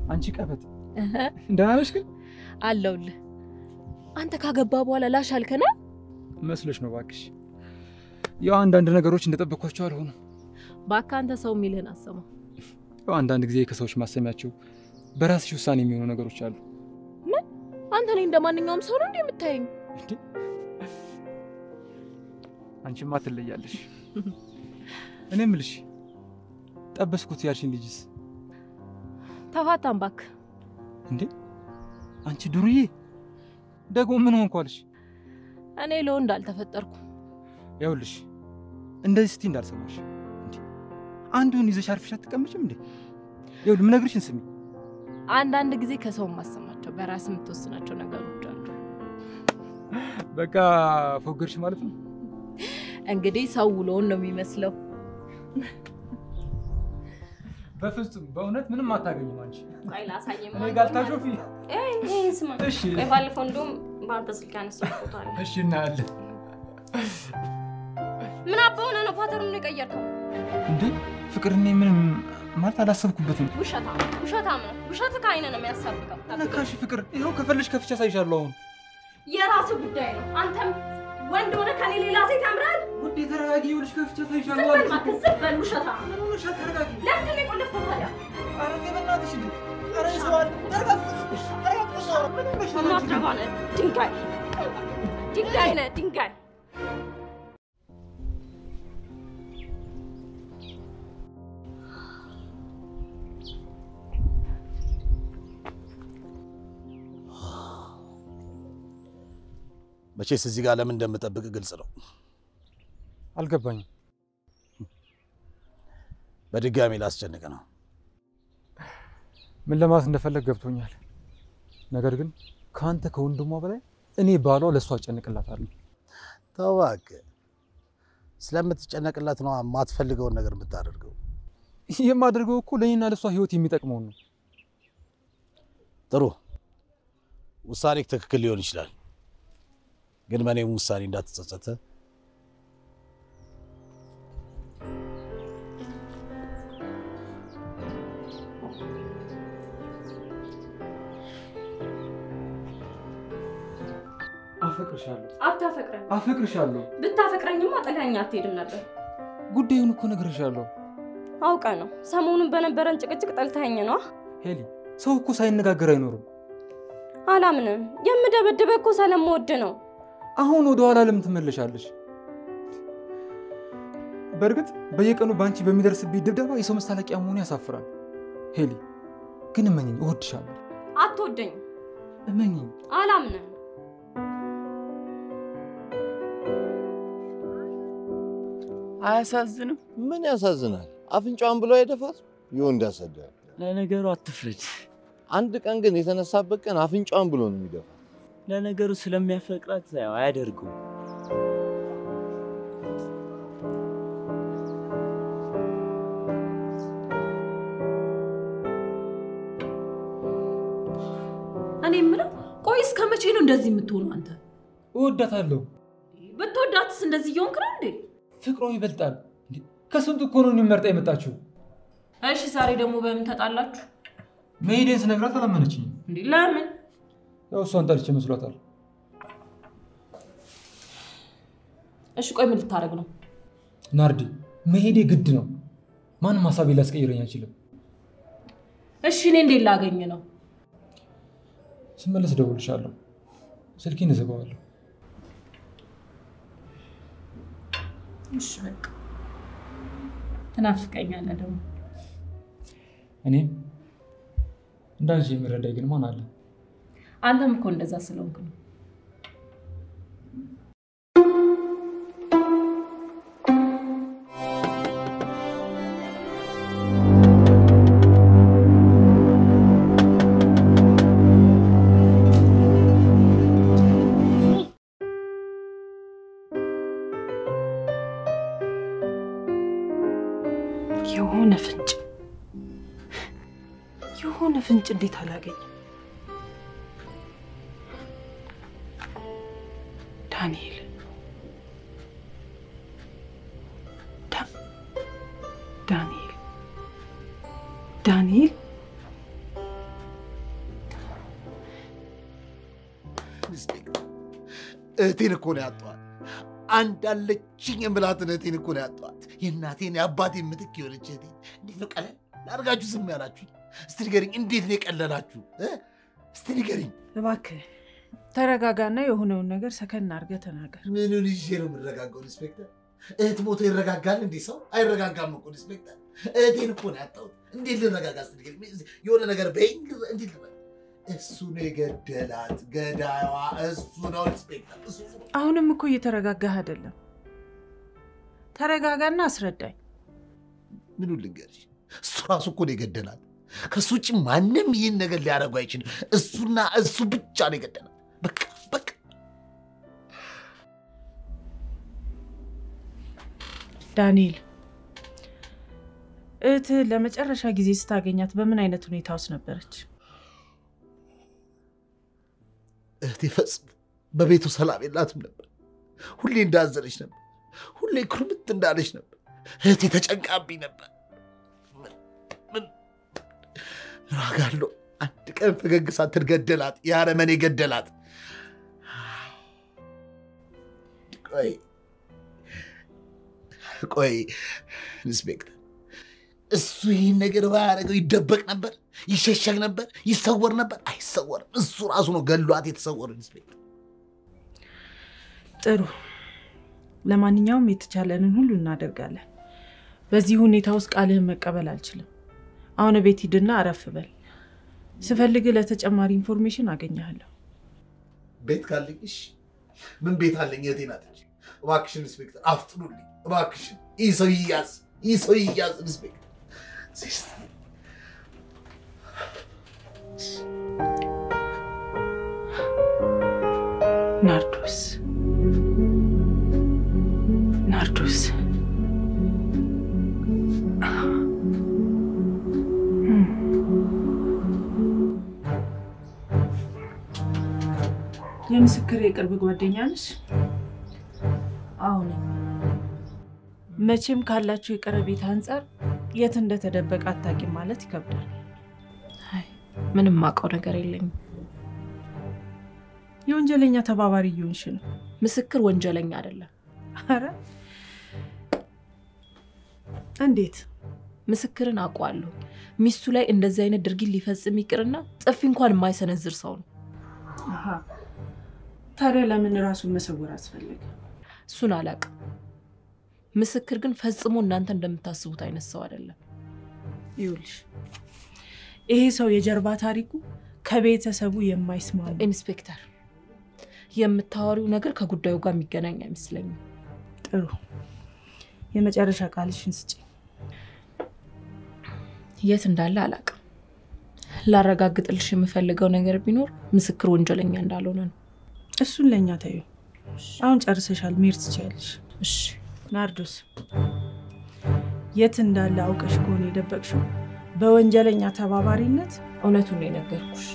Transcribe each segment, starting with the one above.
አንቺ ቀበጥ ደህና ነሽ ግን? አለውልህ። አንተ ካገባ በኋላ ላሽ አልከና መስሎሽ ነው እባክሽ። ያው አንዳንድ ነገሮች እንደጠበኳቸው አልሆኑም። ባካ አንተ ሰው የሚልህን አሰማ። ያው አንዳንድ ጊዜ ከሰዎች ማሰሚያቸው በራስሽ ውሳኔ የሚሆኑ ነገሮች አሉ። አንተ እኔ እንደ ማንኛውም ሰው ነው እንዴ የምታየኝ? እንዴ አንቺማ ትለያለሽ። እኔ እምልሽ ጠበስኩት ያልሽኝ ልጅስ ተፋታን ባክ። እንዴ አንቺ ዱርዬ ደግሞ ምን ሆንኩ አልሽ? እኔ ለወንድ አልተፈጠርኩ። ይኸውልሽ እንደዚህ ስትይ እንዳልሰማሽ እንዴ አንዱን ይዘሽ አርፈሽ አትቀመጭም እንዴ? ይኸውልሽ የምነግርሽን ስሚ። አንዳንድ ጊዜ ከሰው የማሰማቸው በራስ የምትወስናቸው ነገሮች አሉ። በቃ ፎገርሽ ማለት ነው። እንግዲህ ሰው ውሎውን ነው የሚመስለው። በፍጹም በእውነት ምንም አታገኝም አንቺ ቆይ ላሳየህ። እኔ ጋር ታሾፊ። አይ ይሄን ስማ። እሺ ቆይ ባለፈው እንደውም በአንተ ስልክ ያነሳው ፎቶ አለ። እሺ እናያለን። ምን አባ ሆነህ ነው ፓተርኑን የቀየርከው? እንዴ ፍቅር፣ እኔ ምንም ማለት አላሰብኩበትም። ውሸታም ውሸታም ነው። ውሸት ከአይነ ነው የሚያሳብቀው። ነካሽ ፍቅር፣ ይኸው ከፈለሽ ከፍቼ አሳይሻለሁ። አሁን የራሱ ጉዳይ ነው። አንተም ወንድ ሆነ ከኔ ሌላ ሴት ያምራል። ውዴ ተረጋጊ፣ ይኸውልሽ ከፍቼ ዝም አሳይሻለሁ። በል እባክህ፣ ዝም በል ውሸታም። ምን ሆነሽ? ተረጋጊ። ለምንድን ነው የቆለፍከው ታዲያ? ኧረ ተይ በእናትሽ እንዴ! ኧረ ሰው አለ። ተረጋግተሽ ተረጋግተሽ አውራ። ምን ሆነሽ ነው አንቺ? ማትረባ ነህ፣ ድንጋይ ድንጋይ ነህ፣ ድንጋይ መቼስ እዚህ ጋር ለምን እንደምጠብቅ ግልጽ ነው። አልገባኝም። በድጋሚ ላስጨንቅ ነው። ምን ለማለት እንደፈለግ ገብቶኛል። ነገር ግን ከአንተ ከወንድሟ በላይ እኔ ባሏ ለእሷ አጨንቅላታለሁ። ተው እባክህ። ስለምትጨነቅላት ነው የማትፈልገውን ነገር የምታደርገው። የማደርገው እኮ ለእኔና ለእሷ ህይወት የሚጠቅመውን ነው። ጥሩ ውሳኔ ትክክል ሊሆን ይችላል፣ ግን በእኔም ውሳኔ እንዳትጸጸተ። አፈቅርሻለሁ፣ አታፈቅረኝ። አፈቅርሻለሁ። ብታፈቅረኝማ ጥለኸኝ አትሄድም ነበር። ጉዳዩን እኮ ነግሬሻለሁ አውቀ ነው ሰሞኑን በነበረን ጭቅጭቅ ጠልተኸኝ ነዋ። ሄሊ። ሰው እኮ ሳይነጋገር አይኖርም። አላምንም። የምደበድበ እኮ ስለምወድ ነው። አሁን ወደ ኋላ ለምን ትመለሻለሽ? በእርግጥ በየቀኑ በአንቺ በሚደርስብኝ ድብደባ የሰው መሳለቂያ መሆኑ ያሳፍራል። ሄሊ ግን እመኝኝ፣ እወድሻለሁ። አትወደኝም። እመኝኝ። አላምንም። አያሳዝንም? ምን ያሳዝናል? አፍንጫዋን ብሎ አይደፋት ይሁን እንዳሰደብ። ለነገሩ አትፍረድ። አንድ ቀን ግን የተነሳበት ቀን አፍንጫዋን ብሎ ነው የሚደፋ። ለነገሩ ስለሚያፈቅራት ያው አያደርገውም። እኔ የምለው ቆይ እስከ መቼ ነው እንደዚህ የምትሆኑ አንተ? እወዳታለሁ። ብትወዳትስ እንደዚህ እየሆንክ ነው እንዴ? ፍቅሯ ይበልጣል። እንዴ፣ ከስንቱ እኮ ነው እኔን መርጣ የመጣችው። እሺ ዛሬ ደግሞ በምን ተጣላችሁ መሄዴን ስነግራት አላመነችኝም። እንዴ? ለምን? ያው እሷን ጠልቼ መስሏታል። እሺ ቆይ ምን ልታደርግ ነው? ናርዲ፣ መሄዴ ግድ ነው። ማንም ሀሳቤ ሊያስቀይረኝ አይችልም። እሺ እኔ እንዴት ላገኝ ነው? ስመለስ እደውልልሻለሁ። ስልኬን እዘጋዋለሁ። እሺ በቃ ትናፍቀኛለህ ደግሞ። እኔም እንዳንቺ የሚረዳኝ ግን ማን አለ? አንተም እኮ እንደዛ ስለሆንክ ነው። የሆነ ፍንጭ የሆነ ፍንጭ እንዴት አላገኝም? ዳንኤል ዳ- ዳንኤል ዳንኤል ኢንስፔክተር። እህቴን እኮ ነው ያጠዋት። አንድ አለችኝ የምላትን እህቴን እኮ ነው ያጠዋት። የእናቴን የአባቴን ምትክ የሆነች እህቴን እንዴት ነው ቀለል ላድርጋችሁ ዝም ያላችሁ? እስቲ ንገሪኝ፣ እንዴት ነው የቀለላችሁ? እ? እስቲ ንገሪኝ። እባክህ ተረጋጋና የሆነውን ነገር ሰከን አድርገህ ተናገር። ምኑን ይዤ ነው የምረጋጋው ኢንስፔክተር? እህት ሞቶ ይረጋጋል እንዲህ ሰው? አይረጋጋም እኮ ኢንስፔክተር። እህቴን እኮ ነው ያጣሁት። እንዴት ልረጋጋ? እስቲ ንገሪኝ። የሆነ ነገር በይኝ። ልረ- እንዴት ልበል? እሱ ነው የገደላት። ገዳይዋ እሱ ነው ኢንስፔክተር። እሱ ነው። አሁንም እኮ እየተረጋጋህ አይደለም። ተረጋጋና አስረዳኝ። ምኑን ልንገርሽ? እሱ ራሱ እኮ ነው የገደላት። ከእሱ ውጭ ማንም ይህን ነገር ሊያደርጉ አይችልም። እሱና እሱ ብቻ ነው የገደላት። በቃ በቃ ዳንኤል፣ እህትህ ለመጨረሻ ጊዜ ስታገኛት በምን አይነት ሁኔታ ውስጥ ነበረች? እህቴ ፈጽሞ በቤቱ ሰላም የላትም ነበር። ሁሌ እንዳዘነች ነበር። ሁሌ ኩርምት እንዳለች ነበር። እህቴ ተጨንቃብኝ ነበር። ምን- ምን ምን ዋጋ አለው? አንድ ቀን ፈገግ ሳትል ገደላት። የአረመኔ ገደላት። ቆይ ቆይ ኢንስፔክተር፣ እሱ ይህን ነገር ባያደርገው ይደበቅ ነበር? ይሸሸግ ነበር? ይሰወር ነበር? አይሰወርም። እሱ ራሱ ነው ገሏት የተሰወሩ። ኢንስፔክተር ጥሩ። ለማንኛውም የተቻለንን ሁሉ እናደርጋለን። በዚህ ሁኔታ ውስጥ ቃልህን መቀበል አልችልም። አሁን ቤት ሂድና አረፍ በል። ስፈልግ ለተጨማሪ ኢንፎርሜሽን አገኘሃለሁ። ቤት ካለኝ እሺ፣ ምን ቤት አለኝ? እህቴ ናት እንጂ። እባክሽን ኢንስፔክተር አፍጥኑልኝ እባክሽን። ይህ ሰው ይያዝ፣ ይህ ሰው ይያዝ ኢንስፔክተር። ሲስተር ናርዶስ ናርዶስ የምስክር የቅርብ ጓደኛ ነሽ? አሁን መቼም ካላችሁ የቀረቤት አንጻር የት እንደተደበቀ አታውቂም ማለት ይከብዳል። ምንም አውቀው ነገር የለኝም። የወንጀለኛ ተባባሪ እየሆንሽ ነው። ምስክር ወንጀለኛ አይደለም። አረ እንዴት? ምስክርን አውቀዋለሁ። ሚስቱ ላይ እንደዚህ አይነት ድርጊት ሊፈጽም ይቅርና ጥፊ እንኳን የማይሰነዝር ሰው ነው። አሃ ታዲያ ለምን ራሱን መሰወር አስፈለገ? እሱን አላውቅም። ምስክር ግን ፈጽሞ እናንተ እንደምታስቡት አይነት ሰው አይደለም። ይኸውልሽ ይሄ ሰው የጀርባ ታሪኩ ከቤተሰቡ የማይስማሙ ኢንስፔክተር፣ የምታወሪው ነገር ከጉዳዩ ጋር የሚገናኝ አይመስለኝም። ጥሩ የመጨረሻ ቃልሽን ስጪ። የት እንዳለ አላውቅም። ላረጋግጥልሽ የምፈልገው ነገር ቢኖር ምስክር ወንጀለኛ እንዳልሆነ ነው። እሱን ለእኛ ተዩ። አሁን ጨርሰሻል፣ መሄድ ትችያለሽ። እሺ ናርዶስ የት እንዳለ አውቀሽ ከሆነ የደበቅሽው በወንጀለኛ ተባባሪነት እውነቱን ነው የነገርኩሽ።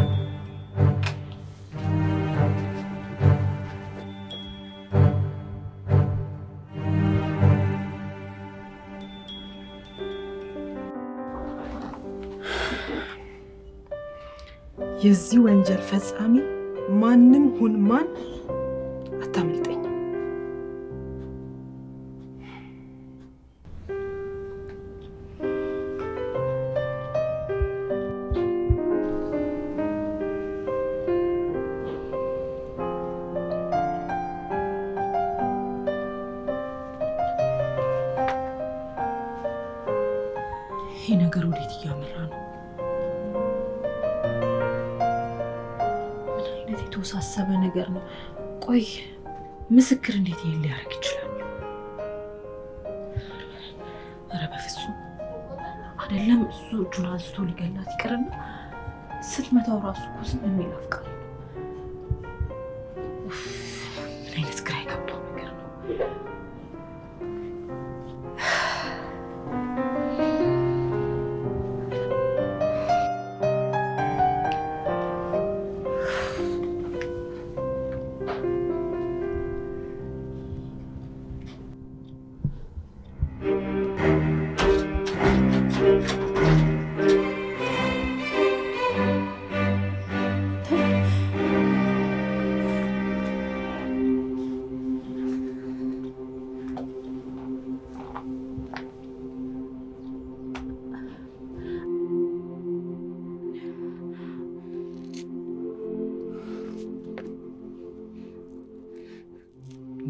የዚህ ወንጀል ፈጻሚ ማንም ሁን ማን አታመልጠኝ። ይሄ ነገር ወዴት እያመራ ነው? ምን አይነት የተወሳሰበ ነገር ነው? ቆይ ምስክር እንዴት ይሄን ሊያደርግ ይችላል? ኧረ በፍጹም አይደለም። እሱ እጁን አንስቶ ሊገላት ይቅርና ስትመታው ራሱ እኮ ዝም የሚል አፍቃሪ ነው። ኡፍ፣ ምን አይነት ግራ የገባው ነገር ነው?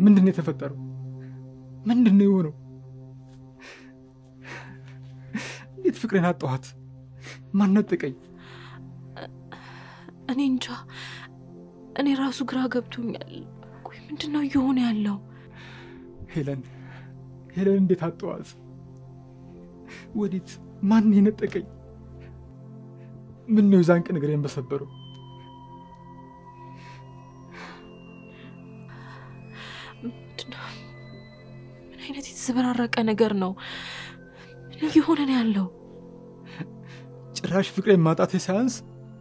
ምንድን ነው የተፈጠረው? ምንድን ነው የሆነው? እንዴት ፍቅሬን አጣኋት? ማን ነጥቀኝ? እኔ እንጃ። እኔ ራሱ ግራ ገብቶኛል። ቆይ ምንድን ነው እየሆነ ያለው? ሄለን ሄለን እንዴት አጣኋት? ወዴት? ማን የነጠቀኝ? ምን ነው የዛን ቀን እግሬን በሰበረው? ምንድን ነው? ምን አይነት የተዘበራረቀ ነገር ነው? ምን እየሆነ ነው ያለው? ጭራሽ ፍቅሬን ማጣቴ ሳያንስ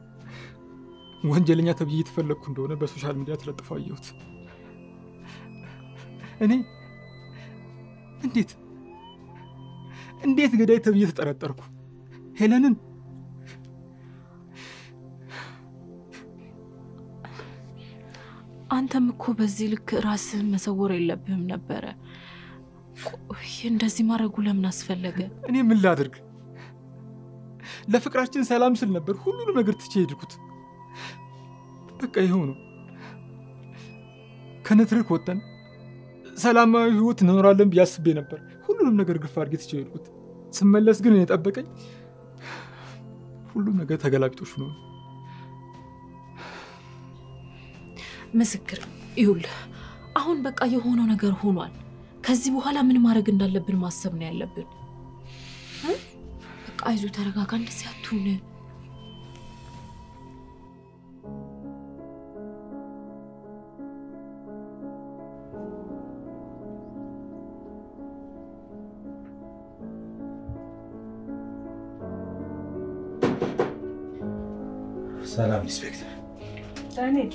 ወንጀለኛ ተብዬ የተፈለግኩ እንደሆነ በሶሻል ሚዲያ ተለጥፎ አየሁት። እኔ እንዴት እንዴት ገዳይ ተብዬ ተጠረጠርኩ? ሄለንን አንተም እኮ በዚህ ልክ ራስህን መሰወር የለብህም ነበረ። ቆይ እንደዚህ ማድረጉ ለምን አስፈለገ? እኔ ምን ላድርግ? ለፍቅራችን ሰላም ስል ነበር ሁሉንም ነገር ትቼ ሄድኩት። በቃ ይኸው ነው። ከንትርክ ወጥተን ሰላማዊ ህይወት እንኖራለን ብዬ አስቤ ነበር። ሁሉንም ነገር ግፍ አድርጌ ትቼ ሄድኩት። ስመለስ ግን የጠበቀኝ ሁሉም ነገር ተገላቢጦሽ ነው። ምስክር ይኸውልህ፣ አሁን በቃ የሆነው ነገር ሆኗል። ከዚህ በኋላ ምን ማድረግ እንዳለብን ማሰብ ነው ያለብን። እ? በቃ አይዞህ፣ ተረጋጋ፣ እንደዚህ አትሁን። ሰላም ኢንስፔክተር። ዳንኤል፣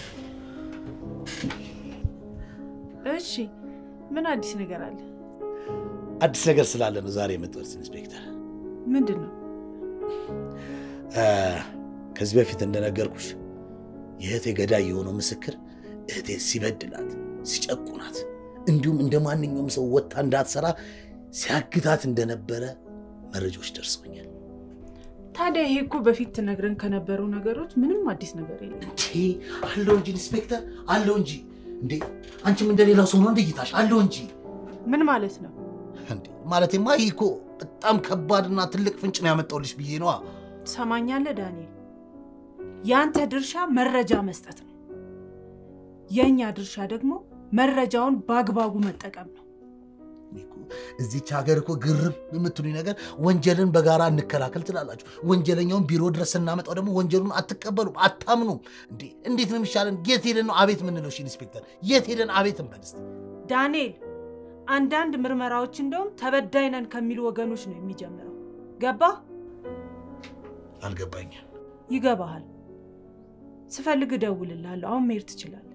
እሺ ምን አዲስ ነገር አለ? አዲስ ነገር ስላለ ነው ዛሬ የመጣሁት ኢንስፔክተር። ምንድን ነው? እ፣ ከዚህ በፊት እንደነገርኩሽ የእህቴ ገዳይ የሆነው ምስክር እህቴ ሲበድላት፣ ሲጨቁናት እንዲሁም እንደ ማንኛውም ሰው ወጥታ እንዳትሰራ ሲያግታት እንደነበረ መረጃዎች ደርሰውኛል። ታዲያ ይሄ እኮ በፊት ትነግረን ከነበሩ ነገሮች ምንም አዲስ ነገር የለም። እንዴ አለው እንጂ ኢንስፔክተር አለው እንጂ እንዴ አንቺም እንደሌላው ሰው ነው እንደ እይታሽ አለው እንጂ ምን ማለት ነው? እንዴ ማለቴማ ይህ እኮ በጣም ከባድና ትልቅ ፍንጭ ነው ያመጣሁልሽ ብዬ ነዋ። ሰማኛለህ ዳንኤል፣ ያንተ ድርሻ መረጃ መስጠት ነው። የእኛ ድርሻ ደግሞ መረጃውን በአግባቡ መጠቀም ነው። እኔ እኮ እዚች ሀገር እኮ ግርም የምትሉኝ ነገር ወንጀልን በጋራ እንከላከል ትላላችሁ። ወንጀለኛውን ቢሮ ድረስ ስናመጣው ደግሞ ወንጀሉን አትቀበሉም፣ አታምኑም። እንዴ እንዴት ነው የሚሻለን? የት ሄደን ነው አቤት የምንለው? እሺ ኢንስፔክተር፣ የት ሄደን አቤት እንበል እስቲ? ዳንኤል፣ አንዳንድ ምርመራዎች እንደውም ተበዳይ ነን ከሚሉ ወገኖች ነው የሚጀምረው። ገባህ? አልገባኝም። ይገባሃል። ስፈልግ እደውልልሃለሁ። አሁን መሄድ ትችላለህ።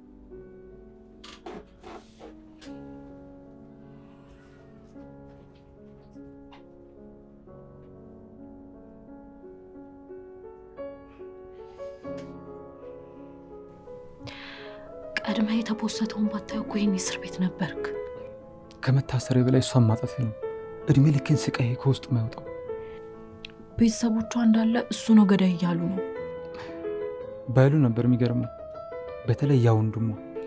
ቀድመ የተፖሰተውን ባታየው እኮ ይህን እስር ቤት ነበርክ። ከመታሰሪ በላይ እሷን ማጣት ነው እድሜ ልኬን ስቃይ ከውስጡ የማይወጣው። ቤተሰቦቿ እንዳለ እሱ ነው ገዳይ እያሉ ነው። ባይሉ ነበር የሚገርመው። በተለይ ያ ወንድሟ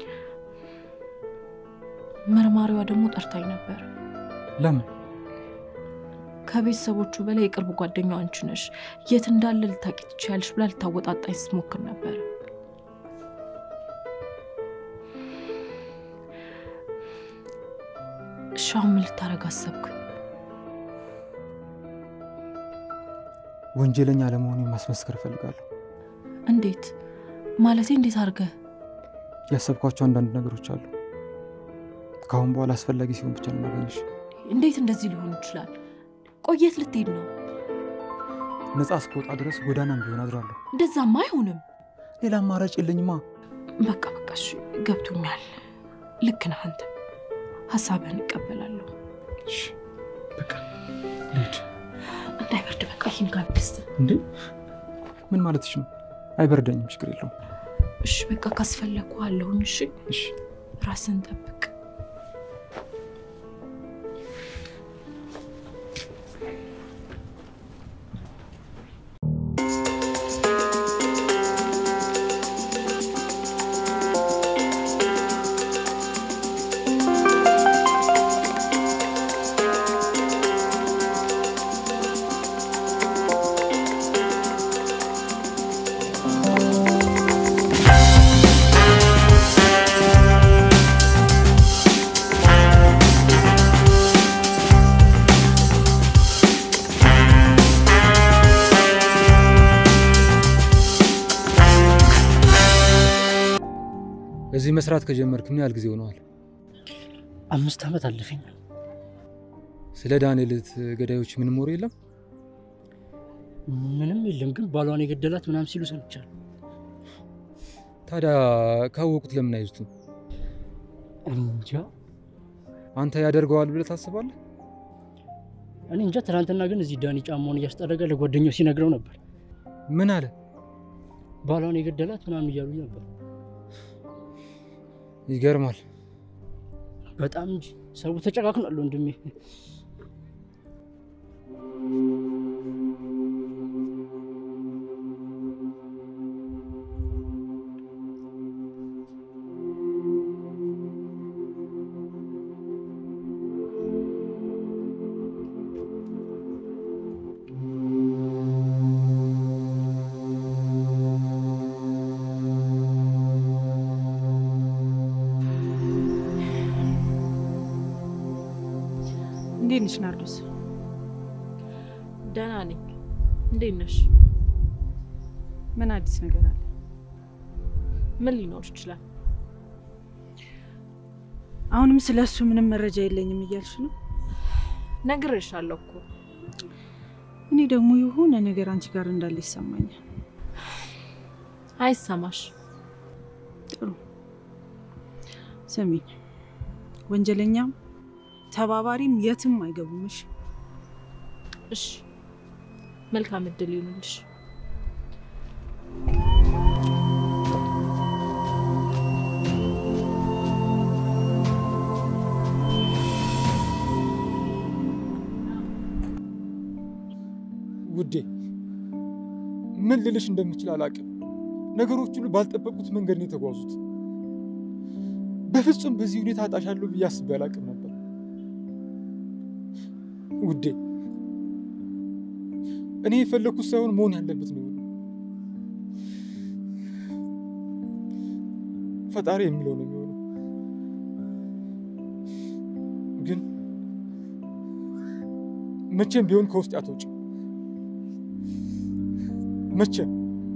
መርማሪዋ ደግሞ ጠርታኝ ነበር። ለምን ከቤተሰቦቹ በላይ የቅርብ ጓደኛው አንቺ ነሽ፣ የት እንዳለ ልታቂ ትችያለሽ ብላ ልታወጣጣኝ ስትሞክር ነበር። እሺ አሁን ምን ልታረግ አሰብክ? ወንጀለኛ ለመሆኔን ማስመስከር እፈልጋለሁ። እንዴት ማለቴ? እንዴት አድርገህ? ያሰብኳቸው አንዳንድ ነገሮች አሉ። ከአሁን በኋላ አስፈላጊ ሲሆን ብቻ ነው የማገኝሽ። እንዴት እንደዚህ ሊሆን ይችላል? ቆየት ልትሄድ ነው? ነፃ እስከወጣ ድረስ ጎዳናም ቢሆን አድራለሁ። እንደዛማ አይሆንም። ሌላ አማራጭ የለኝማ። በቃ በቃ እሺ፣ ገብቶኛል። ልክ ነህ አንተ። ሀሳብህን እቀበላለሁ። እሺ፣ በቃ ልሂድ። እንዳይበርድ በቃ ይህን ጋቢስ። እንዴ ምን ማለትሽ ነው? አይበርደኝም፣ ችግር የለውም። እሺ በቃ ካስፈለግኩ አለሁኝ። እሺ እሺ ራስን ጠብቅ። እዚህ መስራት ከጀመርክ ምን ያህል ጊዜ ሆነዋል? አምስት ዓመት አለፈኝ። ስለ ዳንኤልት ገዳዮች ምንም ወሬ የለም? ምንም የለም፣ ግን ባሏን የገደላት ምናምን ሲሉ ሰምቻለሁ። ታዲያ ካወቁት ለምን አይዙትም? እንጃ አንተ ያደርገዋል ብለህ ታስባለህ? እኔ እንጃ። ትናንትና ግን እዚህ ዳኒ ጫማውን እያስጠረገ ለጓደኛው ሲነግረው ነበር። ምን አለ? ባሏን የገደላት ምናምን እያሉኝ ነበር። ይገርማል። በጣም እንጂ ሰው ተጨካክኗል ወንድሜ። እንዴት ነሽ ናርዶስ? ደህና ነኝ። እንዴት ነሽ? ምን አዲስ ነገር አለ? ምን ሊኖር ይችላል? አሁንም ስለ እሱ ምንም መረጃ የለኝም እያልሽ ነው? ነግሬሻለሁ እኮ። እኔ ደግሞ የሆነ ነገር አንቺ ጋር እንዳለ ይሰማኛል። አይሰማሽ። ጥሩ ስሚኝ፣ ወንጀለኛም ተባባሪም የትም አይገቡምሽ። እሺ፣ መልካም እድል ይሁንልሽ። ውዴ ምን ልልሽ እንደምችል አላውቅም። ነገሮች ሁሉ ባልጠበቁት መንገድ ነው የተጓዙት። በፍጹም በዚህ ሁኔታ አጣሻለሁ ብዬ አስቤ አላውቅም ነበር። ውዴ እኔ የፈለግኩት ሳይሆን መሆን ያለበት ነው የሆነው። ፈጣሪ የሚለው ነው የሚሆነው። ግን መቼም ቢሆን ከውስጥ አትወጪ መቼም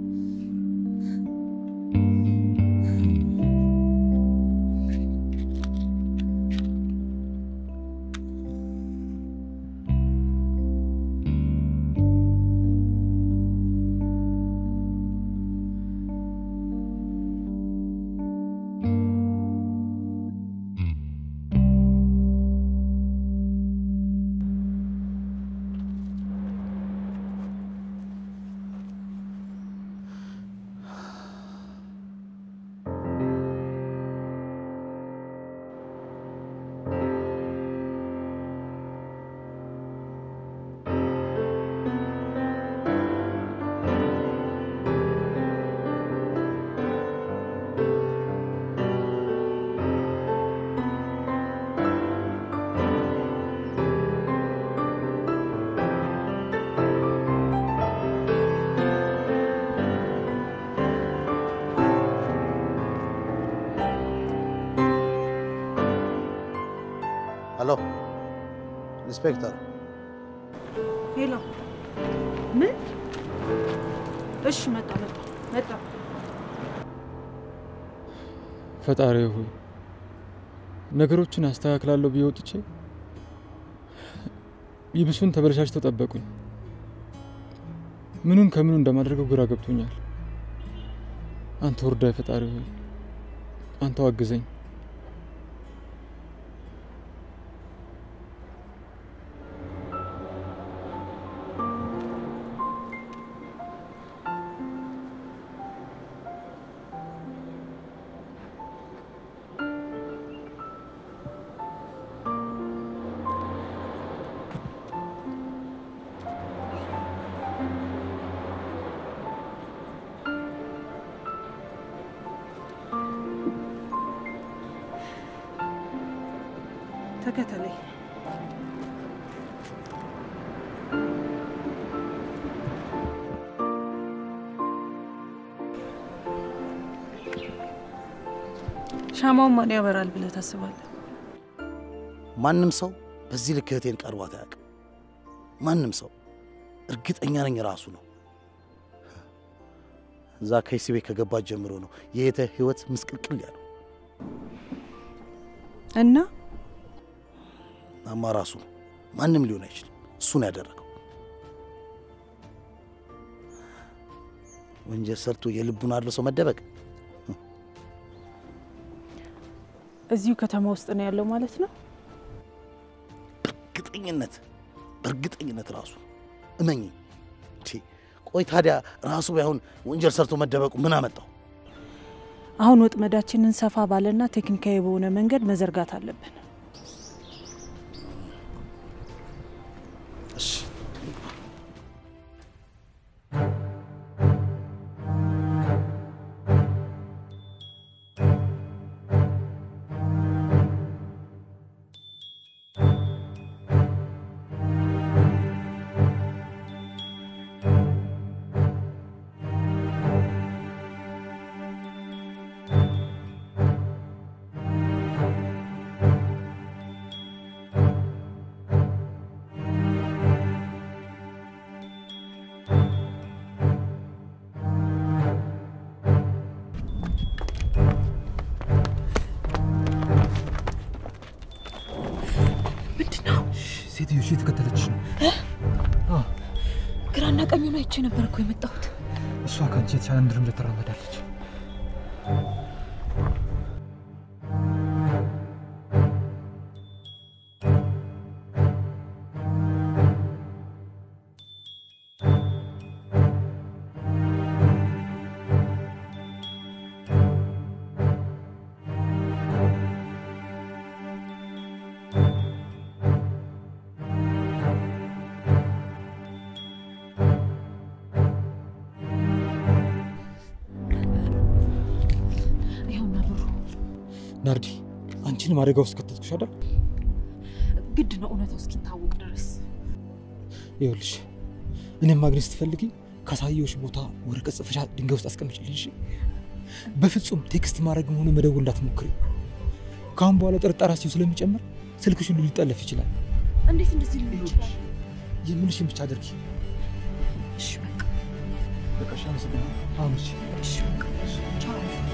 ሄሎ ኢንስፔክተር፣ ሄሎ፣ ምን? እሺ፣ መጣ መጣ መጣ። ፈጣሪ ሆይ ነገሮችን አስተካክላለሁ ብዬ ወጥቼ ይብሱን ተበለሻሽተው ጠበቁኝ። ምኑን ከምኑ እንደማደርገው ግራ ገብቶኛል። አንተ ወርዳይ ፈጣሪ ሆይ አንተው አግዘኝ። ተከተለኝ። ሻማውን ማን ያበራል ብለህ ታስባለህ? ማንም ሰው በዚህ ልክ እህቴን ቀርቧት አያውቅም። ማንም ሰው እርግጠኛ ነኝ ራሱ ነው። እዛ ከይሲ ቤት ከገባት ጀምሮ ነው የእህቴ ህይወት ምስቅልቅል ያለው። እና አማ ራሱ ነው። ማንም ሊሆን አይችልም። እሱን ያደረገው ወንጀል ሰርቶ የልቡን አድርሶ መደበቅ እዚሁ ከተማ ውስጥ ነው ያለው ማለት ነው። በእርግጠኝነት በእርግጠኝነት ራሱ እመኝ። ቆይ ታዲያ ራሱ ባይሆን ወንጀል ሰርቶ መደበቁ ምን አመጣው? አሁን ወጥመዳችንን ሰፋ ባለና ቴክኒካዊ በሆነ መንገድ መዘርጋት አለብን። እሺ ምንድን ነው? ሴትዮሽ እየተከተለችሽ ነው። ግራና ቀኙን አይቼ ነበር እኮ የመጣሁት። እሷ ከአንቺ የተሻለ አንድ እርምጃ ትራመዳለች። ይኸውና ብሩ ናርዲ፣ አንቺንም አደጋ ውስጥ ከተትኩሽ አይደል? ግድ ነው እውነታው እስኪታወቅ ድረስ። ይኸውልሽ እኔም ማግኘት ስትፈልጊ ካሳየሁሽ ቦታ ወረቀት ጽፈሻ ድንጋይ ውስጥ አስቀምጭልኝ። እሺ? በፍጹም ቴክስት ማድረግም ሆነ መደወል እንዳትሞክሪ። ከአሁን በኋላ ጥርጣሬያቸው ስለሚጨምር ስልክሽ ሁሉ ሊጠለፍ ይችላል። እንዴት እንደዚህ ሊሆን ይችላል? የምልሽን ብቻ አድርጊ። እሺ በቃ በቃ እሺ፣ አመሰግናለሁ። አሁን እሺ። እሺ በቃ ቻው።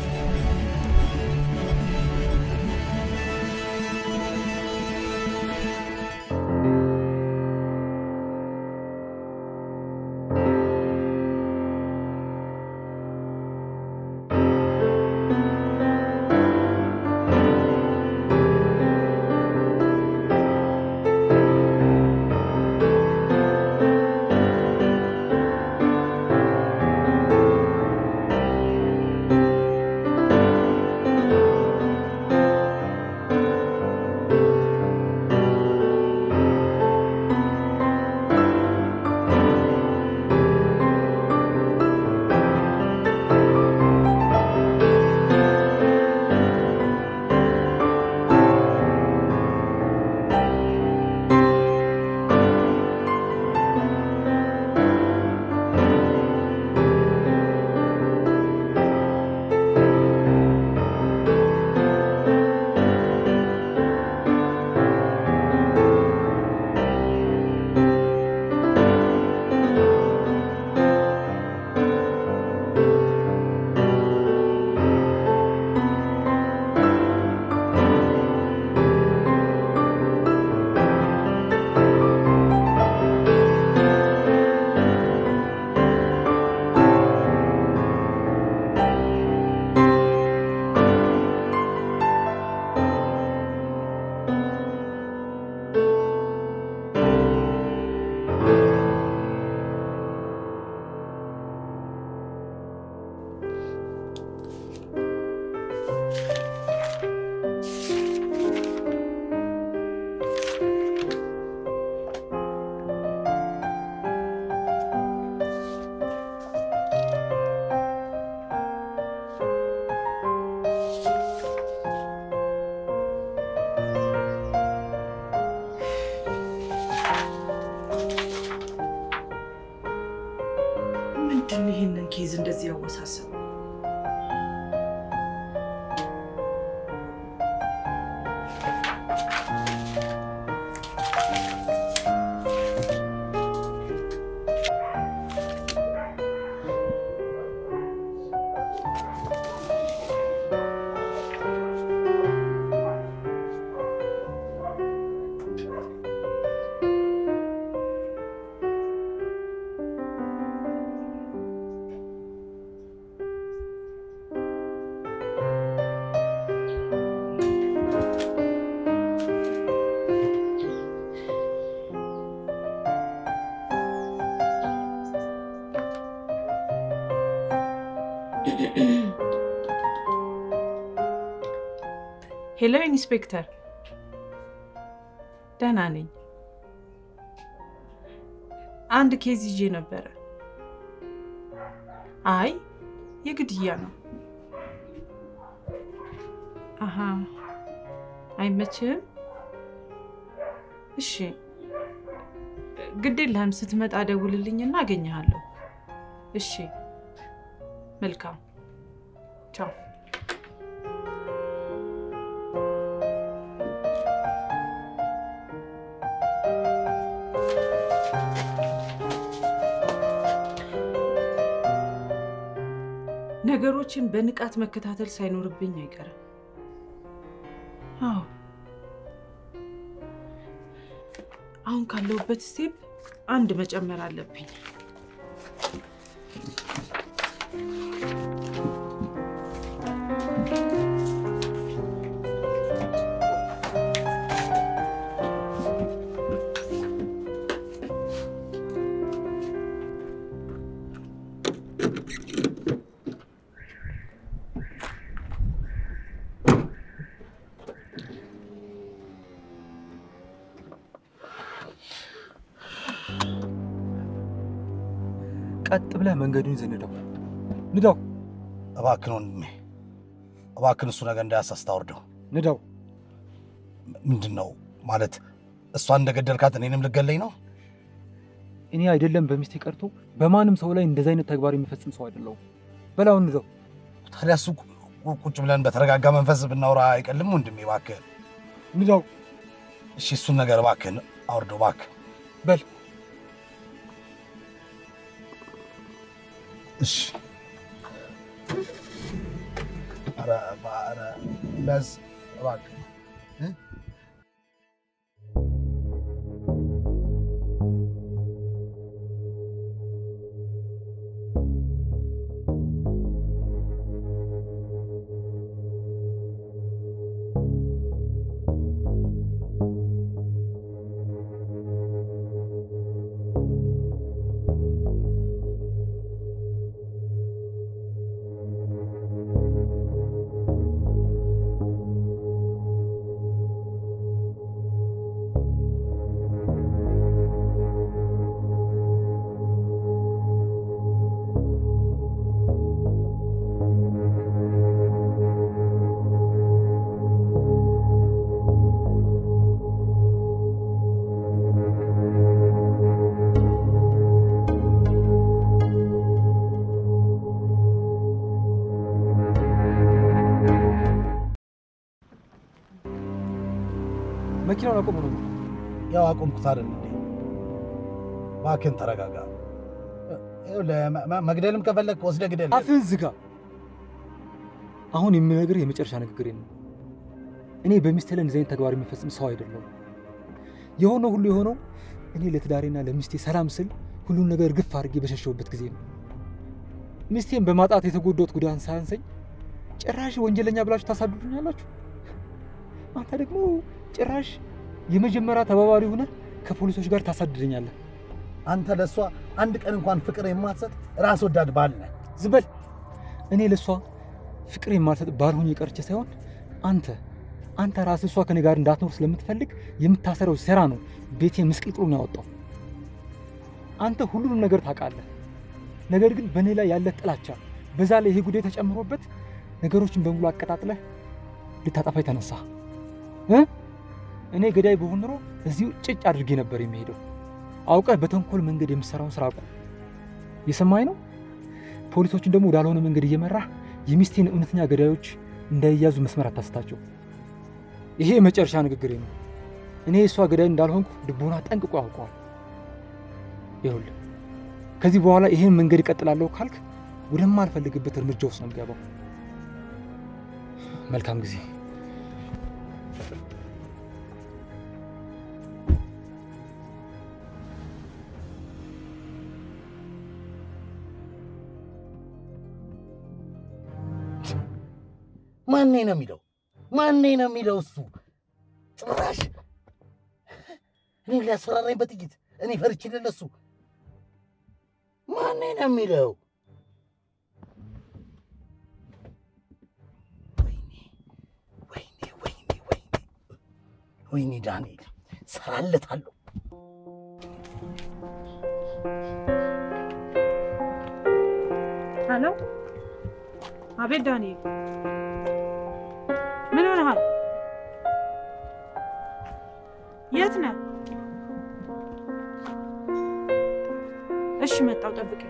ምንድን ነው ይህንን ኬዝ እንደዚህ ያወሳሰብ? ሄሎ ኢንስፔክተር፣ ደህና ነኝ። አንድ ኬዝ ይዤ ነበረ። አይ የግድያ ነው። አሀ አይመችህም? እሺ ግድ የለህም። ስትመጣ ደውልልኝና አገኘሃለሁ። እሺ መልካም ቻው። ነገሮችን በንቃት መከታተል ሳይኖርብኝ አይቀርም። አዎ አሁን ካለሁበት ስቴፕ አንድ መጨመር አለብኝ። ቀጥ ብለህ መንገዱን ይዘህ ንዳው ንዳው እባክን ወንድሜ፣ እባክን እሱ ነገር እንዳያሳስት አውርደው። ንዳው። ምንድን ነው ማለት? እሷን እንደገደልካት እኔንም ልገለኝ ነው? እኔ አይደለም በሚስቴ ቀርቶ በማንም ሰው ላይ እንደዚህ አይነት ተግባር የሚፈጽም ሰው አይደለሁም። በላውን ንዳው። ታዲያ እሱ ቁጭ ብለን በተረጋጋ መንፈስ ብናወራ አይቀልም ወንድሜ? እባክህ ንዳው። እሺ፣ እሱን ነገር እባክህን አውርደው እባክህ። በል እሺ። ኧረ ኧረ ለዝ እባክህ እ? መኪናውን አቆም ነው። ያው አቆምኩት አይደል እንዴ? እባክህን ተረጋጋ። ይኸውልህ፣ መ- መ- መግደልም ከፈለግ ወስደህ ግደል። አፍህን ዝጋ። አሁን የምነግርህ የመጨረሻ ንግግሬ ነው። እኔ በሚስቴ ላይ እንደዚህ አይነት ተግባር የሚፈጽም ሰው አይደለሁም። የሆነው ሁሉ የሆነው እኔ ለትዳሬና ለሚስቴ ሰላም ስል ሁሉን ነገር ግፍ አድርጌ በሸሸሁበት ጊዜ ነው። ሚስቴን በማጣት የተጎዳሁት ጉዳን ሳያንሰኝ ጭራሽ ወንጀለኛ ብላችሁ ታሳድዱኛላችሁ። አንተ ደግሞ ጭራሽ የመጀመሪያ ተባባሪ ሆነህ ከፖሊሶች ጋር ታሳድደኛለህ። አንተ ለእሷ አንድ ቀን እንኳን ፍቅር የማትሰጥ ራስ ወዳድ ባል ነህ። ዝም በል። እኔ ለእሷ ፍቅር የማልሰጥ ባልሆኝ የቀርቼ ሳይሆን አንተ አንተ ራስህ እሷ ከኔ ጋር እንዳትኖር ስለምትፈልግ የምታሰረው ሴራ ነው ቤቴ ምስቅልቅሉን ያወጣው። አንተ ሁሉንም ነገር ታውቃለህ። ነገር ግን በእኔ ላይ ያለ ጥላቻ፣ በዛ ላይ ይሄ ጉዳይ ተጨምሮበት ነገሮችን በሙሉ አቀጣጥለህ ልታጠፋ የተነሳ እ እኔ ገዳይ በሆን ኖሮ እዚሁ ጭጭ አድርጌ ነበር የሚሄደው። አውቀህ በተንኮል መንገድ የምሰራውን ስራ አቁም። የሰማኝ ነው። ፖሊሶችን ደግሞ ወዳልሆነ መንገድ እየመራህ የሚስቴን እውነተኛ ገዳዮች እንዳይያዙ መስመር አታስታቸው። ይሄ የመጨረሻ ንግግሬ ነው። እኔ የእሷ ገዳይ እንዳልሆንኩ ልቦና ጠንቅቆ ያውቀዋል። ይኸውልህ ከዚህ በኋላ ይሄን መንገድ እቀጥላለሁ ካልክ ወደማልፈልግበት እርምጃ ውስጥ ነው የምገባው። መልካም ጊዜ። ማኔ ነው የሚለው? ማኔ ነው የሚለው? እሱ ጭራሽ እኔ ሊያስፈራራኝ በጥይት እኔ ፈርቼ ለሱ ማኔ ነው የሚለው? ወይኔ ዳንኤል ሰራለታለሁ። ሄሎ፣ አቤት ዳንኤል፣ ምን ሆነሃል? የት ነህ? እሺ፣ መጣሁ፣ ጠብቀኝ።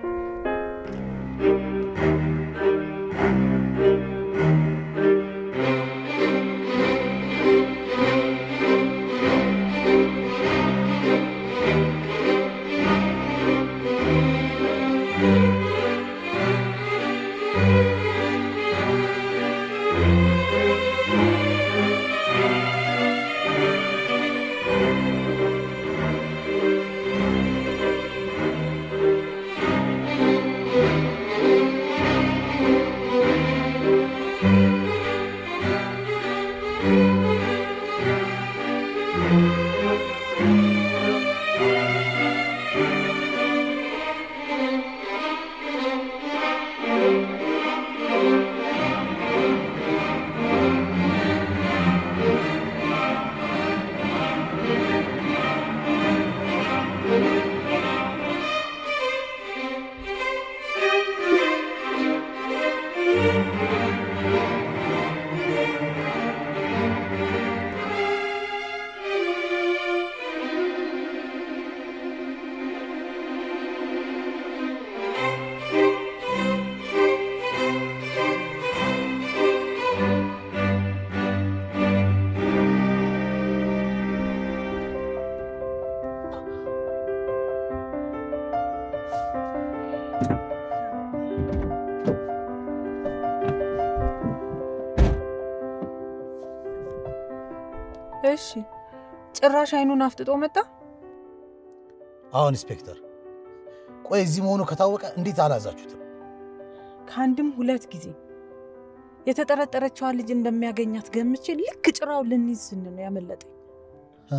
እሺ፣ ጭራሽ አይኑን አፍጥጦ መጣ። አሁን ኢንስፔክተር፣ ቆይ እዚህ መሆኑ ከታወቀ እንዴት አላዛችሁትም? ከአንድም ሁለት ጊዜ የተጠረጠረችዋን ልጅ እንደሚያገኛት ገምቼ ልክ ጭራው ልንይዝ ስንል ነው ያመለጠኝ። እ፣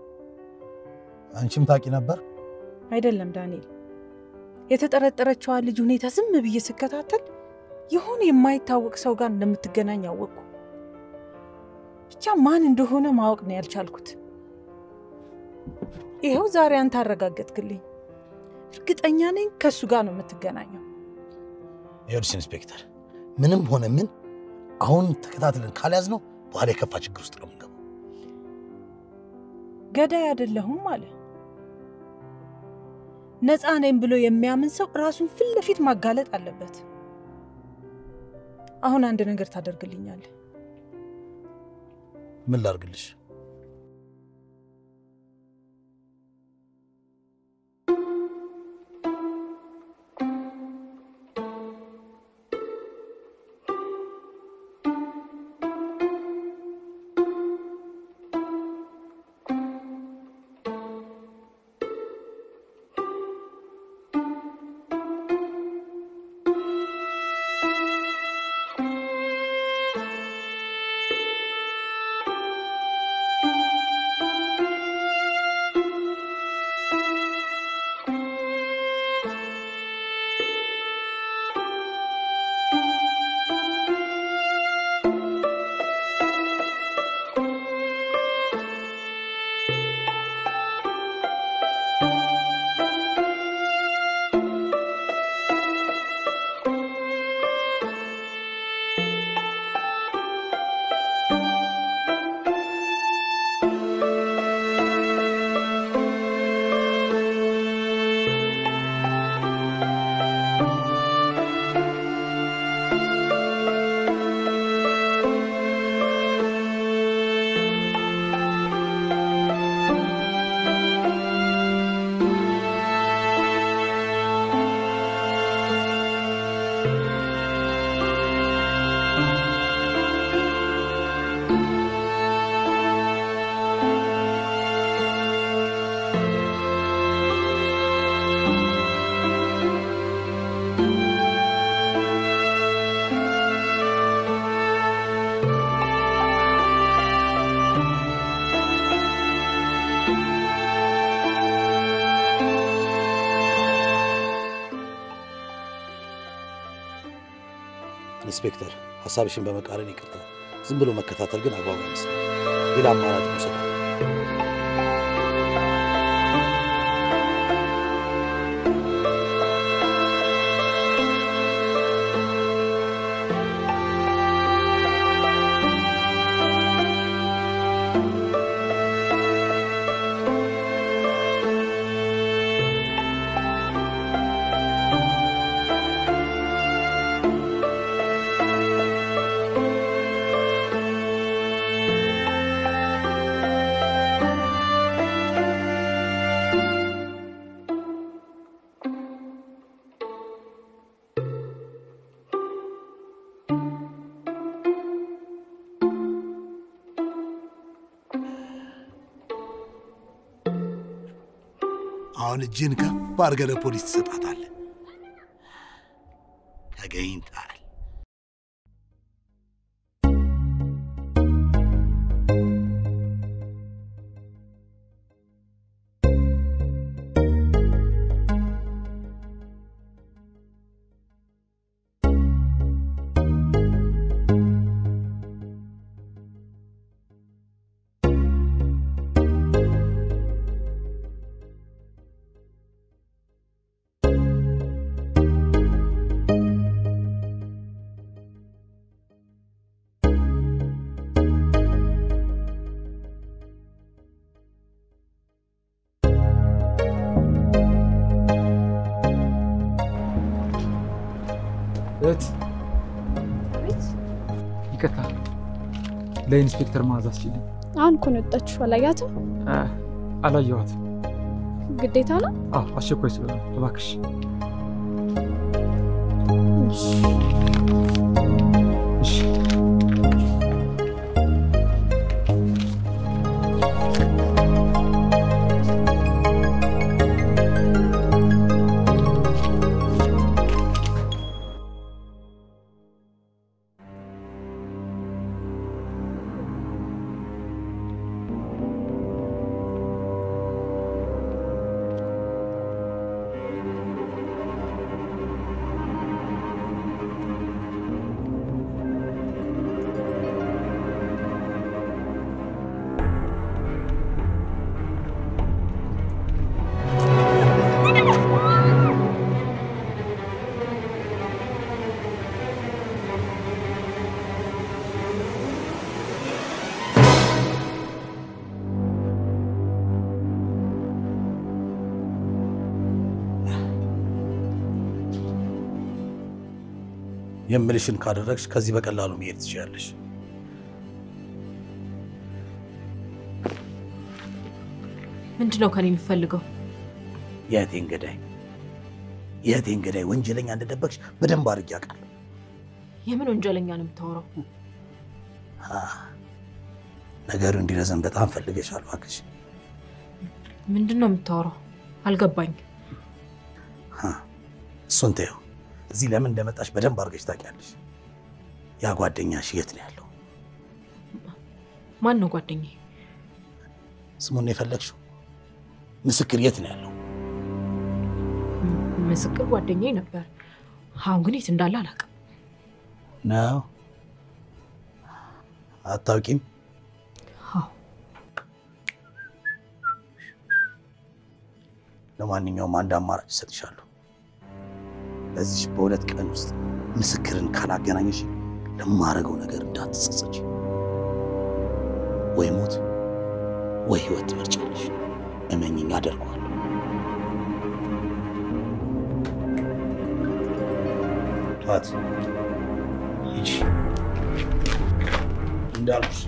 አንቺም ታውቂ ነበር? አይደለም ዳንኤል፣ የተጠረጠረችዋን ልጅ ሁኔታ ዝም ብዬ ስከታተል የሆነ የማይታወቅ ሰው ጋር እንደምትገናኝ አወቅኩ። ብቻ ማን እንደሆነ ማወቅ ነው ያልቻልኩት። ይኸው ዛሬ አንተ አረጋገጥክልኝ። እርግጠኛ ነኝ ከእሱ ጋር ነው የምትገናኘው። ይኸውልሽ ኢንስፔክተር፣ ምንም ሆነ ምን አሁን ተከታትለን ካልያዝነው በኋላ የከፋ ችግር ውስጥ ነው የምንገባው። ገዳይ አይደለሁም አለ። ነፃ ነኝ ብሎ የሚያምን ሰው ራሱን ፊት ለፊት ማጋለጥ አለበት። አሁን አንድ ነገር ታደርግልኛለህ። ምን ላርግልሽ? ኢንስፔክተር፣ ሀሳብሽን በመቃረን ይቅርታ። ዝም ብሎ መከታተል ግን አግባብ አይመስልም። ሌላ አማራጭ መውሰድ አለ። አሁን እጅን ከፍ አድርገህ ለፖሊስ ትሰጣታለህ። ተገኝተሃል። እህት ይቅርታ፣ ለኢንስፔክተር መዓዛ አስችልኝ። አሁን እኮ ነው የወጣችው። አላያትም? አላየኋትም። ግዴታ ነው። አዎ አስቸኳይ ስለሆነ እባክሽ። እሺ የምልሽን ካደረግሽ ከዚህ በቀላሉ መሄድ ትችላለሽ። ምንድን ነው ከኔ የሚፈልገው? የእህቴን ገዳይ የእህቴን ገዳይ ወንጀለኛ እንደደበቅሽ በደንብ አድርጌ አውቃለሁ። የምን ወንጀለኛ ነው የምታወራው? አ፣ ነገሩ እንዲረዘም በጣም ፈልገሻል። እባክሽ ምንድን ነው የምታወራው? አልገባኝ። አ፣ እሱን ተይው። እዚህ ለምን እንደመጣሽ በደንብ አድርገሽ ታውቂያለሽ። ያ ጓደኛሽ የት ነው ያለው? ማን ነው ጓደኛዬ? ስሙን ነው የፈለግሽው? ምስክር የት ነው ያለው? ምስክር ጓደኛዬ ነበር። አሁን ግን የት እንዳለ አላውቅም። ነው አታውቂም? አዎ ለማንኛውም አንድ አማራጭ እሰጥሻለሁ። በዚህ በሁለት ቀን ውስጥ ምስክርን ካላገናኘሽ ለማረገው ነገር እንዳትጸጸች። ወይ ሞት ወይ ህይወት ትመርጫለሽ። እመኝኝ፣ አደርገዋለሁ። ጠዋት ሂጂ እንዳልኩሽ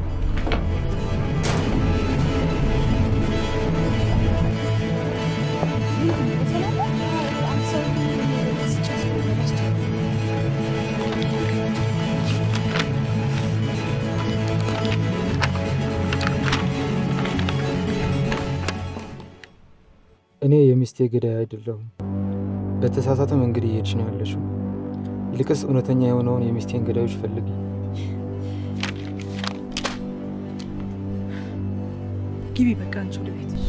እኔ የሚስቴ ገዳይ አይደለሁም። በተሳሳተ መንገድ እየሄድሽ ነው ያለሽው። ይልቅስ እውነተኛ የሆነውን የሚስቴን ገዳዮች ፈልጊ። ግቢ በቃ አንቺ ወደ ቤትሽ።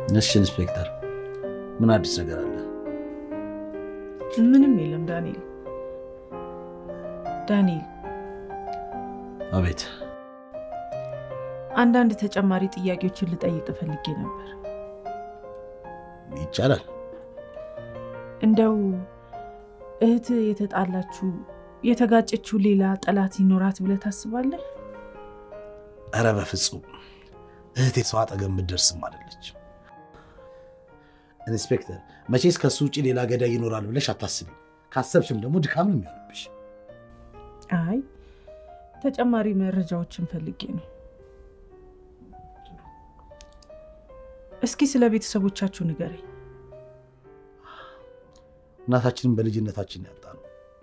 እሺ ኢንስፔክተር፣ ምን አዲስ ነገር አለ? ምንም የለም ዳንኤል። ዳንኤል አቤት። አንዳንድ ተጨማሪ ጥያቄዎችን ልጠይቅ ፈልጌ ነበር። ይቻላል። እንደው እህት የተጣላችሁ የተጋጨችው ሌላ ጠላት ይኖራት ብለህ ታስባለህ? ኧረ በፍጹም እህቴ ሰው አጠገብ የምትደርስም አይደለች። ኢንስፔክተር፣ መቼስ ከሱ ውጭ ሌላ ገዳይ ይኖራል ብለሽ አታስቢም። ካሰብሽም ደግሞ ድካም ነው የሚሆንብሽ። አይ ተጨማሪ መረጃዎችን ፈልጌ ነው። እስኪ ስለ ቤተሰቦቻችሁ ንገረኝ። እናታችንን በልጅነታችን ያጣ ነው።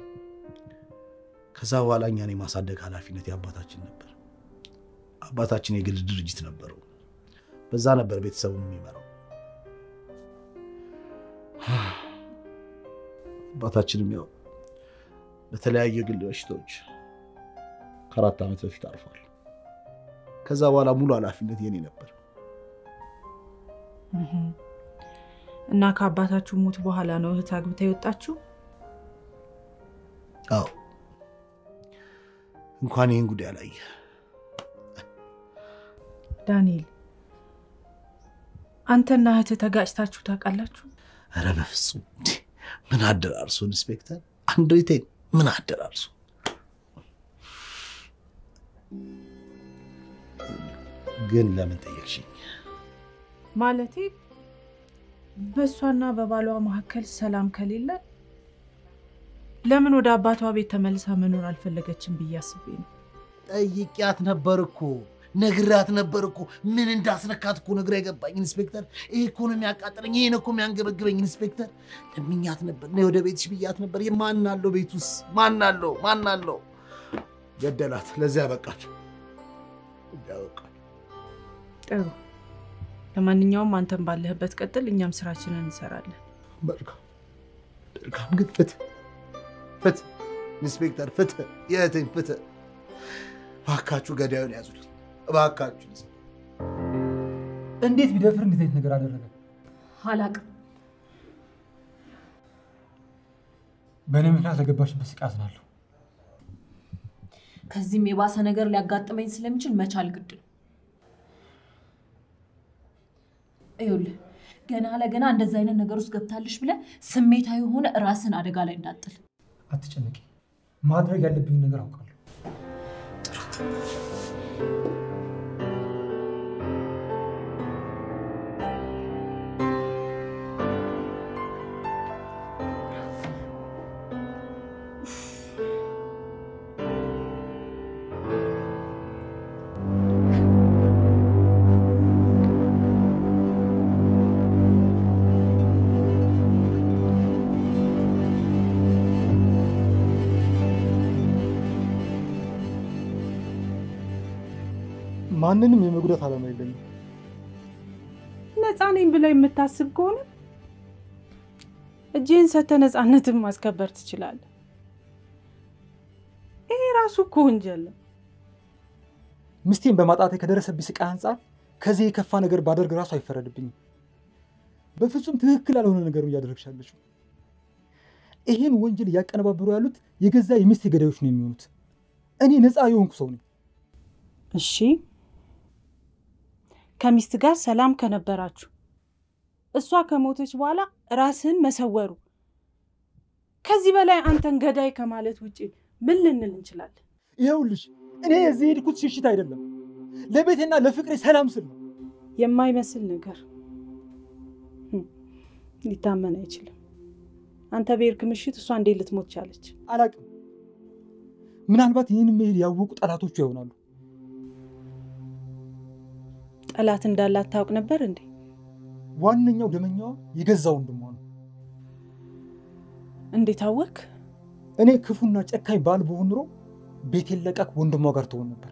ከዛ በኋላ እኛን የማሳደግ ኃላፊነት የአባታችን ነበር። አባታችን የግል ድርጅት ነበረው። በዛ ነበር ቤተሰቡን የሚመራው። አባታችንም ያው በተለያዩ የግል በሽታዎች ከአራት ዓመት በፊት አርፏል። ከዛ በኋላ ሙሉ ኃላፊነት የኔ ነበር። እና ከአባታችሁ ሞት በኋላ ነው እህት አግብታ የወጣችሁ? አዎ እንኳን ይህን ጉዳይ አላየ። ዳንኤል አንተና እህት ተጋጭታችሁ ታውቃላችሁ? ኧረ በፍጹም እንዴ! ምን አደራርሱ ኢንስፔክተር፣ አንዲቴን ምን አደራርሱ። ግን ለምን ጠየቅሽኝ? ማለቴ በእሷና በባሏ መካከል ሰላም ከሌለ ለምን ወደ አባቷ ቤት ተመልሳ መኖር አልፈለገችም ብዬ አስቤ ነው። ጠይቂያት ነበር እኮ ነግራት ነበር እኮ ምን እንዳስነካት እኮ ነግራ የገባኝ ኢንስፔክተር። ይሄ እኮ ነው የሚያቃጥለኝ፣ ይሄን እኮ የሚያንገበግበኝ ኢንስፔክተር። ለምኛት ነበር ነይ ወደ ቤትሽ ብያት ነበር። ማን አለው ቤት ውስጥ ማን አለው? ማን አለው? ገደላት። ለዚያ ያበቃት ያበቃት። ጥሩ። ለማንኛውም አንተም ባለህበት ቀጥል፣ እኛም ስራችንን እንሰራለን። መልካም መልካም። ግን ፍትህ ፍትህ ኢንስፔክተር፣ ፍትህ የእህቴን ፍትህ እባካችሁ፣ ገዳዩን ያዙልኝ እባካችሁ። እንዴት ቢደፍር እንዴት አይነት ነገር አደረገ? አላቅም። በእኔ ምክንያት ለገባሽበት ስቃይ አዝናለሁ። ከዚህም የባሰ ነገር ሊያጋጥመኝ ስለሚችል መቻል ግድ ነው። ይኸውልህ ገና ለገና እንደዚህ አይነት ነገር ውስጥ ገብታለሽ ብለህ ስሜታዊ ሆነ ራስን አደጋ ላይ እንዳጥል። አትጨነቂ፣ ማድረግ ያለብኝ ነገር አውቃለሁ። ማንንም የመጉዳት ዓላማ የለኝም። ነፃ ነኝ ብለህ የምታስብ ከሆነ እጅህን ሰጥተህ ነፃነትን ማስከበር ትችላለህ። ይሄ ራሱ እኮ ወንጀል ነው። ሚስቴን በማጣቴ ከደረሰብኝ ስቃይ አንጻር ከዚህ የከፋ ነገር ባደርግ ራሱ አይፈረድብኝም። በፍጹም ትክክል ያልሆነ ነገር ነው እያደረግሽ ያለሽው። ይህን ወንጀል እያቀነባበሩ ያሉት የገዛ የሚስቴ ገዳዮች ነው የሚሆኑት። እኔ ነፃ የሆንኩ ሰው ነኝ። እሺ ከሚስት ጋር ሰላም ከነበራችሁ እሷ ከሞተች በኋላ ራስህን መሰወሩ ከዚህ በላይ አንተን ገዳይ ከማለት ውጭ ምን ልንል እንችላለን? ይኸውልሽ እኔ የዚህ የሄድኩት ሽሽት አይደለም፣ ለቤቴና ለፍቅሬ ሰላም ስል ነው። የማይመስል ነገር ህም፣ ሊታመን አይችልም። አንተ በሄድክ ምሽት እሷ እንዴት ልትሞት ቻለች? አላቅም። ምናልባት ይህን መሄድ ያወቁ ጠላቶቹ ይሆናሉ። ጠላት እንዳላት ታውቅ ነበር እንዴ? ዋነኛው ደመኛዋ የገዛ ወንድሟ ነው። እንዴት አወክ? እኔ ክፉና ጨካኝ ባል በሆን ኑሮ ቤቴን ለቀቅ ወንድሟ ጋር ትሆን ነበር።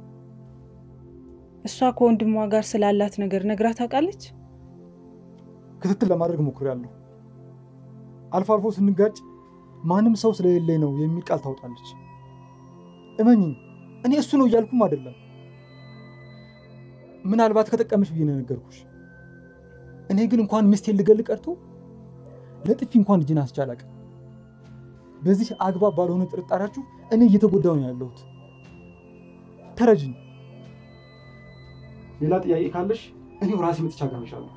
እሷ ከወንድሟ ጋር ስላላት ነገር ነግራ ታውቃለች? ክትትል ለማድረግ ሞክሬያለሁ። አልፎ አልፎ ስንጋጭ ማንም ሰው ስለሌለኝ ነው የሚል ቃል ታውጣለች። እመኝኝ፣ እኔ እሱ ነው እያልኩም አይደለም። ምናልባት ከጠቀመሽ ብዬ ነው የነገርኩሽ። እኔ ግን እንኳን ሚስቴን ልገል ቀርቶ ለጥፊ እንኳን እጅን አስቻላቅ። በዚህ አግባብ ባልሆነ ጥርጣሬያችሁ እኔ እየተጎዳሁ ነው ያለሁት። ተረጅኝ። ሌላ ጥያቄ ካለሽ እኔው ራሴ መጥቻ አጋምሻለሁ።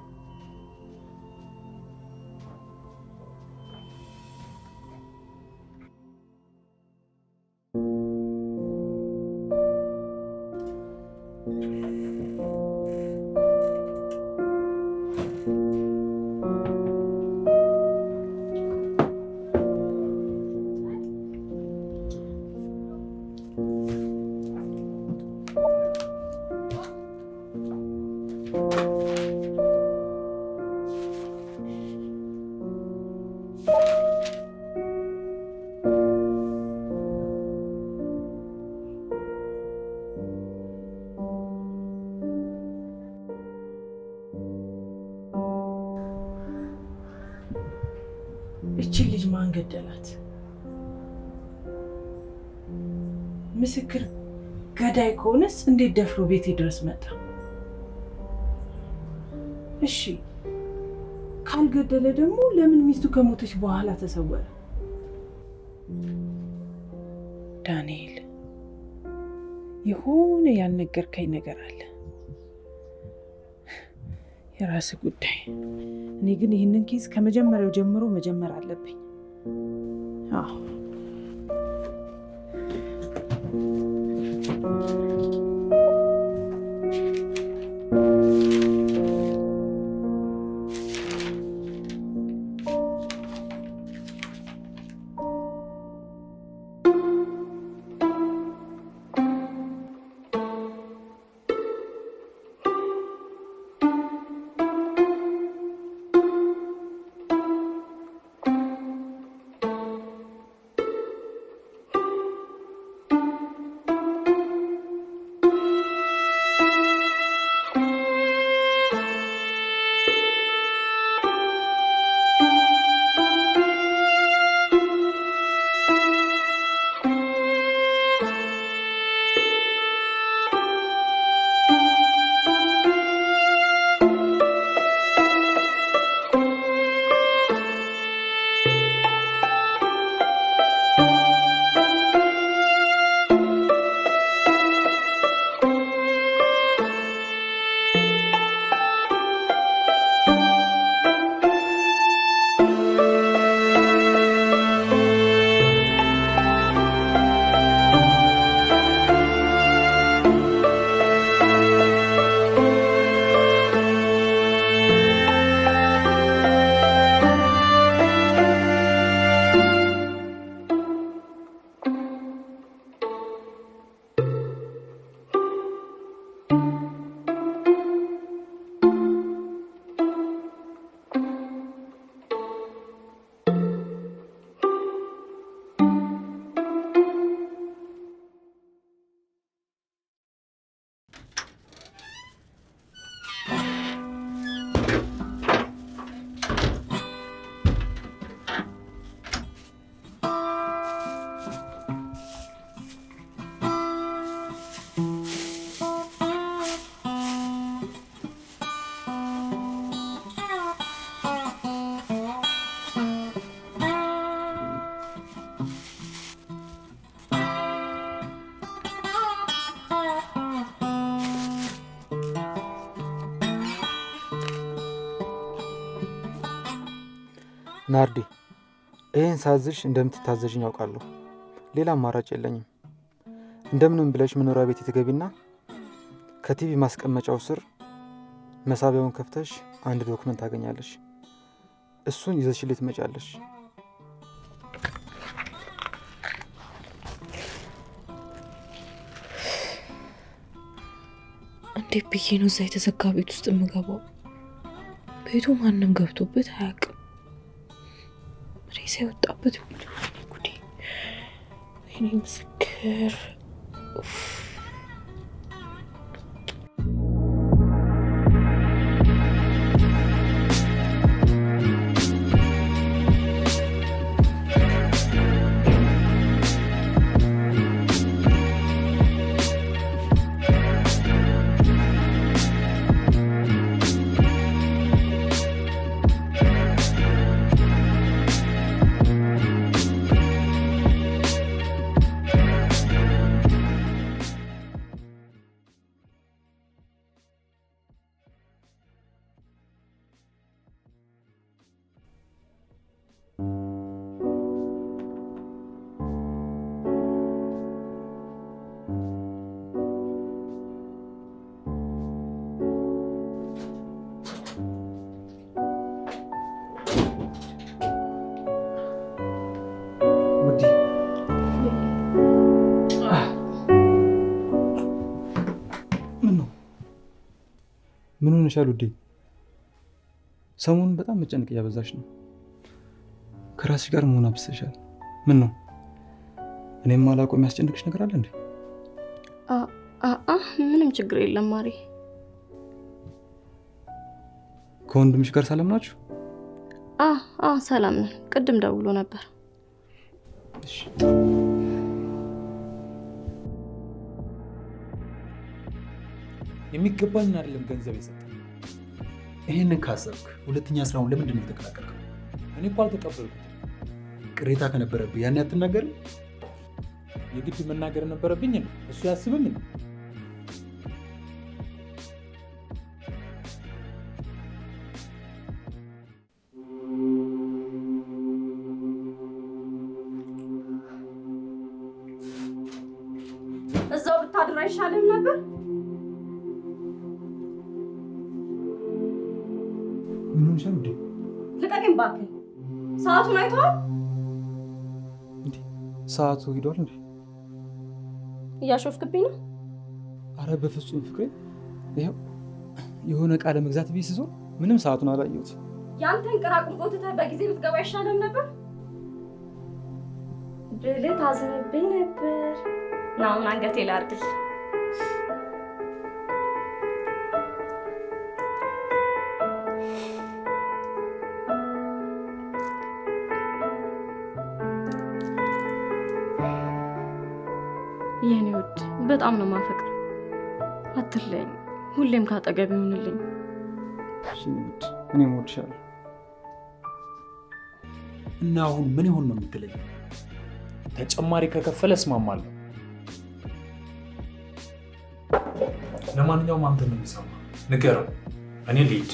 እችን ልጅ ማን ገደላት? ምስክር ገዳይ ከሆነስ እንዴት ደፍሮ ቤቴ ድረስ መጣ? እሺ ካልገደለ ደግሞ ለምን ሚስቱ ከሞተች በኋላ ተሰወረ? ዳንኤል፣ የሆነ ያልነገርከኝ ነገር አለ። የራስ ጉዳይ። እኔ ግን ይህንን ኬዝ ከመጀመሪያው ጀምሮ መጀመር አለብኝ። አዎ ናርዲ፣ ይህን ሳዝሽ እንደምትታዘዥኝ ያውቃለሁ። ሌላ አማራጭ የለኝም። እንደምንም ብለሽ መኖሪያ ቤት ትገቢና ከቲቪ ማስቀመጫው ስር መሳቢያውን ከፍተሽ አንድ ዶክመንት ታገኛለሽ። እሱን ይዘሽልኝ ትመጫለሽ። እንዴት ብዬ ነው እዛ የተዘጋ ቤት ውስጥ የምገባው? ቤቱ ማንም ገብቶበት አያውቅም። ሬሳ የወጣበት ቤት ጉዴ! ወይኔ ምስክር ኡፍ። ምን ሆነሻል ውዴ? ሰሞኑን በጣም መጨነቅ እያበዛሽ ነው። ከራስሽ ጋር መሆን አብዝተሻል። ምን ነው? እኔም አላውቀው የሚያስጨንቅሽ ነገር አለ እንዴ? አአ ምንም ችግር የለም ማሬ። ከወንድምሽ ጋር ሰላም ናችሁ? አ አ ሰላም ነን። ቅድም ደውሎ ነበር። የሚገባኝ አይደለም ገንዘብ የሰጠ ይህንን ካሰብክ ሁለተኛ ስራውን ለምንድን ነው የተቀላቀልከው? እኔ እኮ አልተቀበልኩት። ቅሬታ ከነበረብህ ያን አትናገርም? የግድ መናገር ነበረብኝ ነው እሱ ያስብም ነው እዛው ብታድር አይሻልም ነበር? ምን ሆንሻል ውዴ? ልቀቅኝ እባክህ። ሰዓቱን አይተዋል? ሰዓቱ ሂዷል እንዴ? እያሾፍክብኝ ነው። አረ በፍጹም ፍቅሬ፣ ይኸው የሆነ ዕቃ ለመግዛት ቤት ስዞር ምንም ሰዓቱን አላየሁት። ያንተን ቅራቅንቦ ትተህ በጊዜ ብትገባ አይሻልም ነበር? ብልህ ታዝንብኝ ነበር። ና አሁን አንገቴ ላርግል። የኔ ውድ በጣም ነው ማፈቅር። አትለኝ፣ ሁሌም ካጠገብ ይሁንልኝ። እሺ የኔ ውድ፣ እኔም እወድሻለሁ። እና አሁን ምን ይሆን ነው የምትለኝ? ተጨማሪ ከከፈለ እስማማለሁ። ለማንኛውም አንተ ነው የሚሰማ ንገረው፣ እኔ ልሂድ።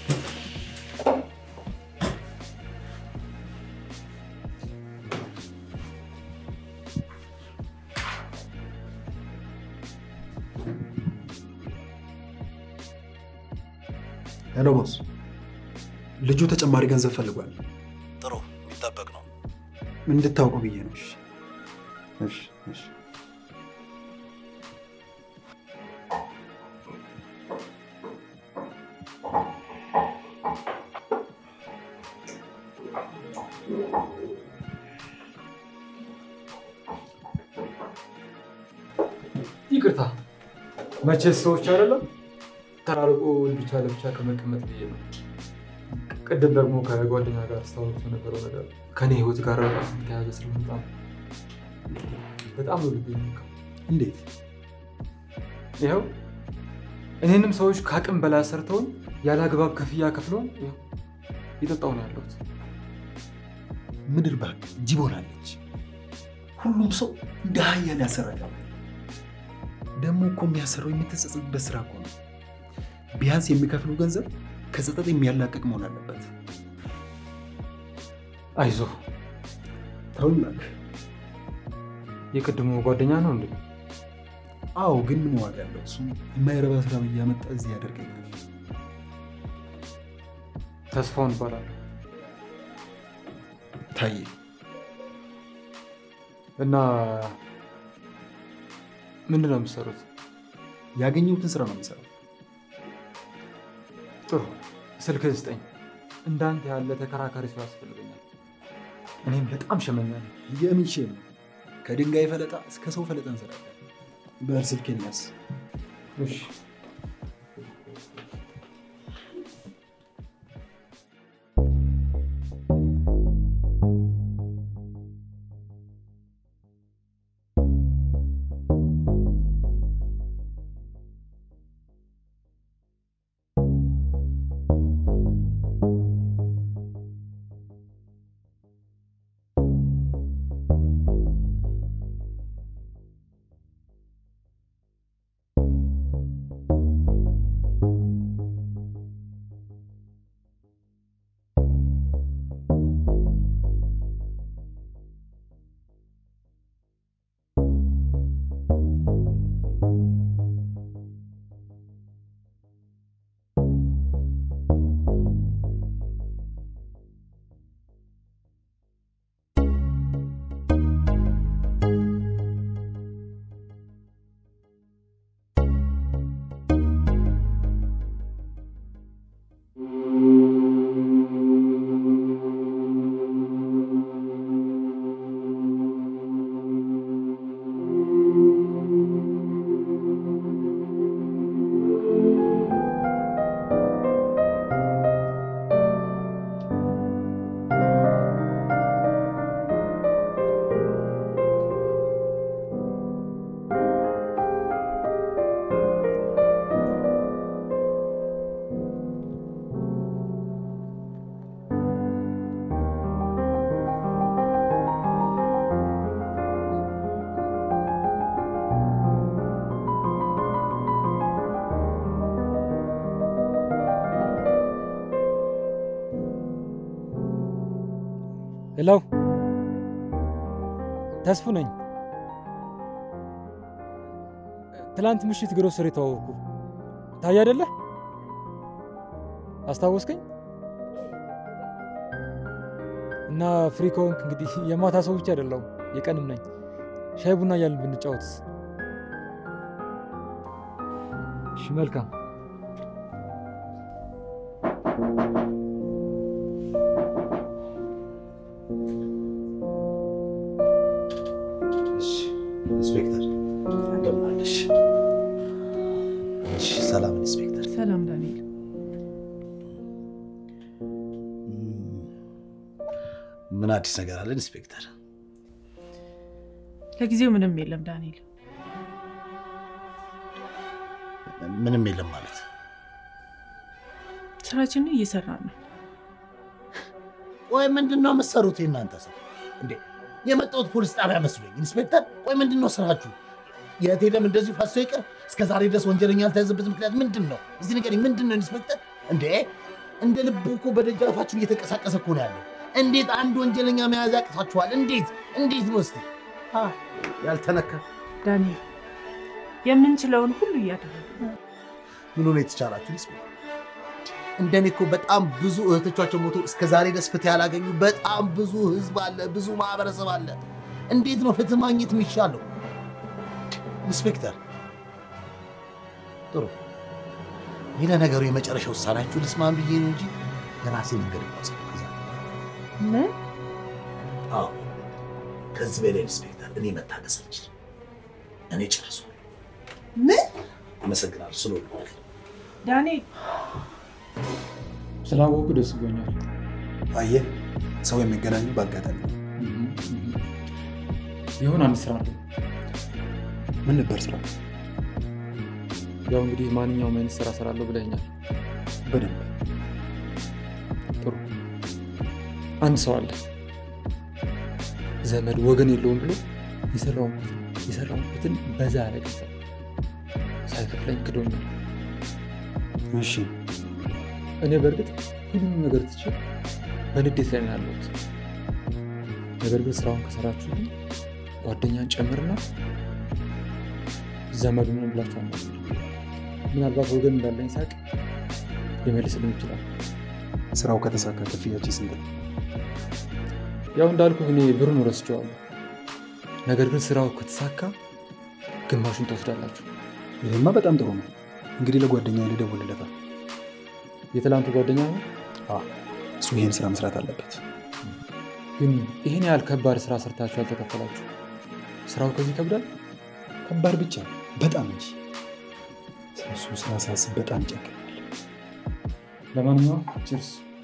ሄሎ ቦስ፣ ልጁ ተጨማሪ ገንዘብ ፈልጓል። ጥሩ የሚጠበቅ ነው። እንድታውቀው ብዬ ነው። እሺ፣ እሺ፣ እሺ። ይቅርታ መቼስ ሰዎች አይደለም ተራርቆ ብቻ ለብቻ ከመቀመጥ ብዬ ነው። ቅድም ደግሞ ከጓደኛ ጋር ስታወቅ የነበረው ነገር ከኔ ህይወት ጋር የተያዘ ስለመጣ በጣም ነው ልቤ የሚነካው። እንዴት? ይኸው እኔንም ሰዎች ከአቅም በላይ ሰርተውን ያለ አግባብ ክፍያ ከፍለውን ይኸው የጠጣው ነው ያለሁት። ምድር እባክህ ጅብ ሆናለች። ሁሉም ሰው እንደ ሀያል ያሰራል። ደግሞ እኮ የሚያሰራው የምትጸጸትበት ስራ እኮ ነው። ቢያንስ የሚከፍለው ገንዘብ ከጸጸት የሚያላቅቅ መሆን አለበት። አይዞ ተው እባክህ። የቅድሞ ጓደኛ ነው እንዴ? አዎ፣ ግን ምን ዋጋ አለው? እሱ የማይረባ ስራ እያመጣ እዚህ ያደርገኛል። ተስፋውን ይባላል። ታዬ እና ምንድን ነው የምትሰሩት? ያገኘሁትን ስራ ነው የምሰራው። ጥሩ ስልክ ስጠኝ። እንዳንተ ያለ ተከራካሪ ሰው ያስፈልገኛል። እኔም በጣም ሸመኛ ነኝ። የምን ሼም ነው? ከድንጋይ ፈለጣ እስከ ሰው ፈለጣ እንሰራለን። በል ስልኬን ያዝ። እሺ ሄሎ፣ ተስፉ ነኝ። ትላንት ምሽት ግሮሰሪ ተዋወቅኩ። ታየ አይደለ? አስታወስከኝ? እና ፍሪ ከሆንክ እንግዲህ የማታ ሰው ብቻ አይደለሁም የቀንም ነኝ። ሻይ ቡና እያልን ብንጫወትስ? እሺ፣ መልካም ኢንስፔክተር እንደምን አለሽ? እሺ፣ ሰላም ኢንስፔክተር። ሰላም ዳንኤል። ምን አዲስ ነገር አለ ኢንስፔክተር? ለጊዜው ምንም የለም ዳንኤል። ምንም የለም ማለት ስራችንን እየሰራን ነው። ቆይ ምንድን ነው የምትሰሩት የእናንተ ሰው እንዴ? የመጣሁት ፖሊስ ጣቢያ መስሎኝ ኢንስፔክተር። ቆይ ምንድን ነው ስራችሁ? የእህቴ ደም እንደዚሁ ፈሶ ይቅር? እስከ ዛሬ ድረስ ወንጀለኛ ያልተያዘበት ምክንያት ምንድን ነው? እዚህ ነገር ምንድን ነው ኢንስፔክተር? እንዴ እንደ ልቡ እኮ በደጃፋችሁ እየተንቀሳቀሰ እኮ ነው ያለው። እንዴት አንድ ወንጀለኛ መያዝ ያቅታችኋል? እንዴት እንዴት ነው እስቲ አ፣ ያልተነካ ዳንኤል የምንችለውን ሁሉ እያደረግን ምን ሆነ የተቻላችሁ ኢንስፔክተር? እንደኔ እኮ በጣም ብዙ እህቶቻቸው ሞቶ እስከ ዛሬ ድረስ ፍትህ ያላገኙ በጣም ብዙ ህዝብ አለ፣ ብዙ ማህበረሰብ አለ። እንዴት ነው ፍትህ ማግኘት የሚሻለው? ኢንስፔክተር ጥሩ። ይህ ለነገሩ የመጨረሻ ውሳናችሁ ልስማን ብዬ ነው እንጂ የራሴ መንገድ ይጓዝ። ምን አዎ ከዚህ በላይ ኢንስፔክተር እኔ መታገስ አልችልም። እኔ ጨርሶ ምን አመሰግናለሁ ስለ ዳንኤል ስላወቁ ደስ ብሎኛል። አየህ፣ ሰው የሚገናኙ በአጋጣሚ ነው። ይሁን አንድ ስራ አለኝ። ምን ነበር ስራ? ያው እንግዲህ ማንኛውም አይነት ስራ እሰራለሁ ብለኛል። በደንብ ጥሩ። አንድ ሰው አለ ዘመድ ወገን የለውም ብሎ የሰራውበትን የሰራውበትን በዛ ያለ ገንዘብ ሳይከፍለኝ ክዶኛል። እሺ፣ እኔ በእርግጥ ሁሉንም ነገር ትቼ በንዴት ላይ ነው ያለሁት። ነገር ግን ስራውን ከሰራችሁ ጓደኛን ጨምርና ዘመዱ ምን ብላችሁ አናግሩ። ምናልባት ወገን እንዳለኝ ሳቅ ሊመልስልኝ ይችላል። ስራው ከተሳካ ክፍያችን ስንት ነው? ያው እንዳልኩ እኔ ብሩን ረስቼዋለሁ። ነገር ግን ስራው ከተሳካ ግማሹን ትወስዳላችሁ። ይህማ በጣም ጥሩ ነው። እንግዲህ ለጓደኛ ልደውልለታል። የትላንቱ ጓደኛ ነው። እሱ ይህን ስራ መስራት አለበት። ግን ይህን ያህል ከባድ ስራ ሰርታችሁ ያልተከፈላችሁ ስራው ከዚህ ይከብዳል። ከባድ ብቻ በጣም እንጂ እሱ ስራ ሳስብ በጣም ጨክናል። ለማንኛውም ችርስ።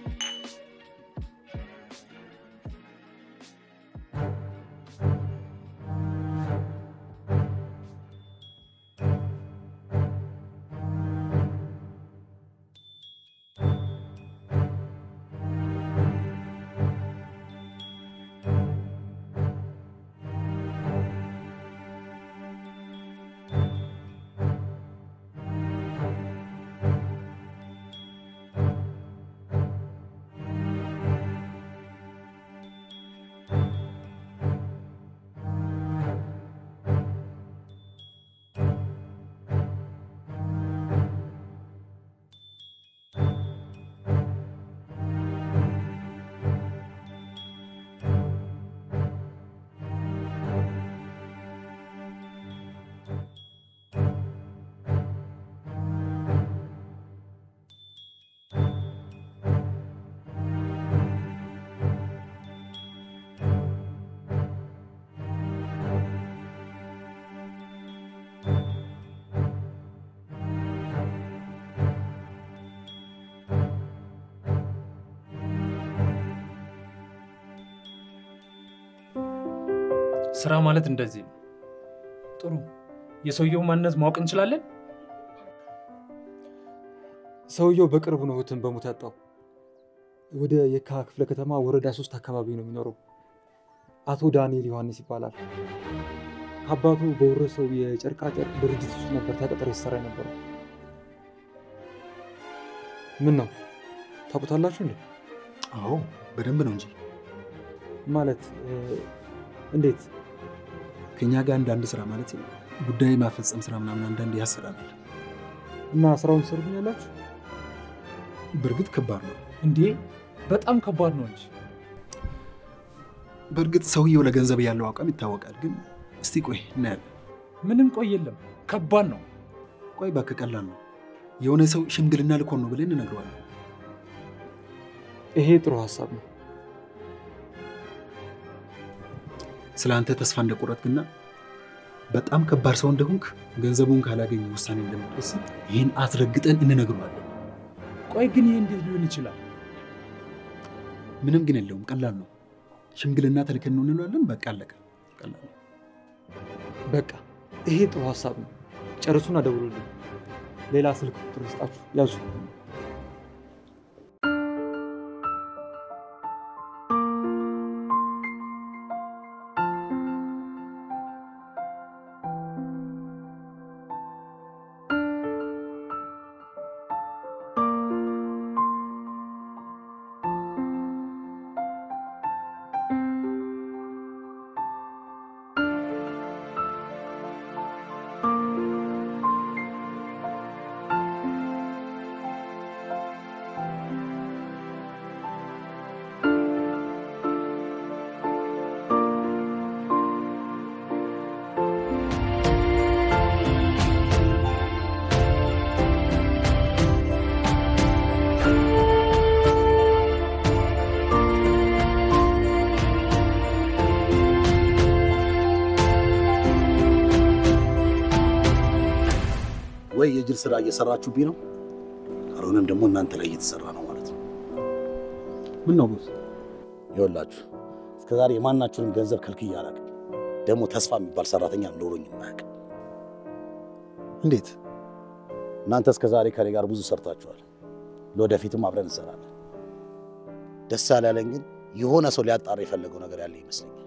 ስራ ማለት እንደዚህ ነው። ጥሩ። የሰውየው ማንነት ማወቅ እንችላለን? ሰውየው በቅርቡ ነው እህቱን በሞት ያጣው። ወደ የካ ክፍለ ከተማ ወረዳ ሶስት አካባቢ ነው የሚኖረው። አቶ ዳንኤል ዮሐንስ ይባላል። አባቱ በወረሰው የጨርቃጨርቅ ድርጅት ውስጥ ነበር ተቀጥሮ ሲሰራ የነበረው። ምን ነው ታውቁታላችሁ እንዴ? አዎ በደንብ ነው እንጂ ማለት እንዴት? ከእኛ ጋር አንዳንድ ስራ ማለት ጉዳይ ማፈጸም ስራ ምናምን አንዳንድ ያሰራናል እና ስራውን ትሰርጉኛላችሁ? በእርግጥ ከባድ ነው እንዴ? በጣም ከባድ ነው እንጂ። በእርግጥ ሰውየው ለገንዘብ ያለው አቋም ይታወቃል። ግን እስቲ ቆይ እናያለን። ምንም ቆይ የለም፣ ከባድ ነው። ቆይ እባክህ ቀላል ነው። የሆነ ሰው ሽምግልና ልኮን ነው ብለን እንነግረዋለን። ይሄ ጥሩ ሀሳብ ነው። ስለ አንተ ተስፋ እንደቆረጥክና በጣም ከባድ ሰው እንደሆንክ ገንዘቡን ካላገኘ ውሳኔ እንደምትወስን ይህን አስረግጠን እንነግረዋለን። ቆይ ግን ይህ እንዴት ሊሆን ይችላል? ምንም ግን የለውም፣ ቀላል ነው። ሽምግልና ተልከን ነው እንለዋለን። በቃ አለቀ። ቀላል ነው። በቃ ይሄ ጥሩ ሀሳብ ነው። ጨርሱና ደውሉልኝ። ሌላ ስልክ ቁጥር ስጣችሁ ያዙ። ወይ የጅል ስራ እየሰራችሁብኝ ነው፣ ካልሆነም ደግሞ እናንተ ላይ እየተሰራ ነው ማለት ነው። ምን ነው ቦስ? ይኸውላችሁ እስከዛሬ የማናችሁንም ገንዘብ ከልክዬ አላውቅም። ደግሞ ተስፋ የሚባል ሰራተኛ ኖሮኝ የማያውቅ። እንዴት? እናንተ እስከዛሬ ከኔ ጋር ብዙ ሰርታችኋል። ለወደፊትም አብረን እንሰራለን። ደስ አላለኝ ግን የሆነ ሰው ሊያጣራ የፈለገው ነገር ያለ ይመስለኛል።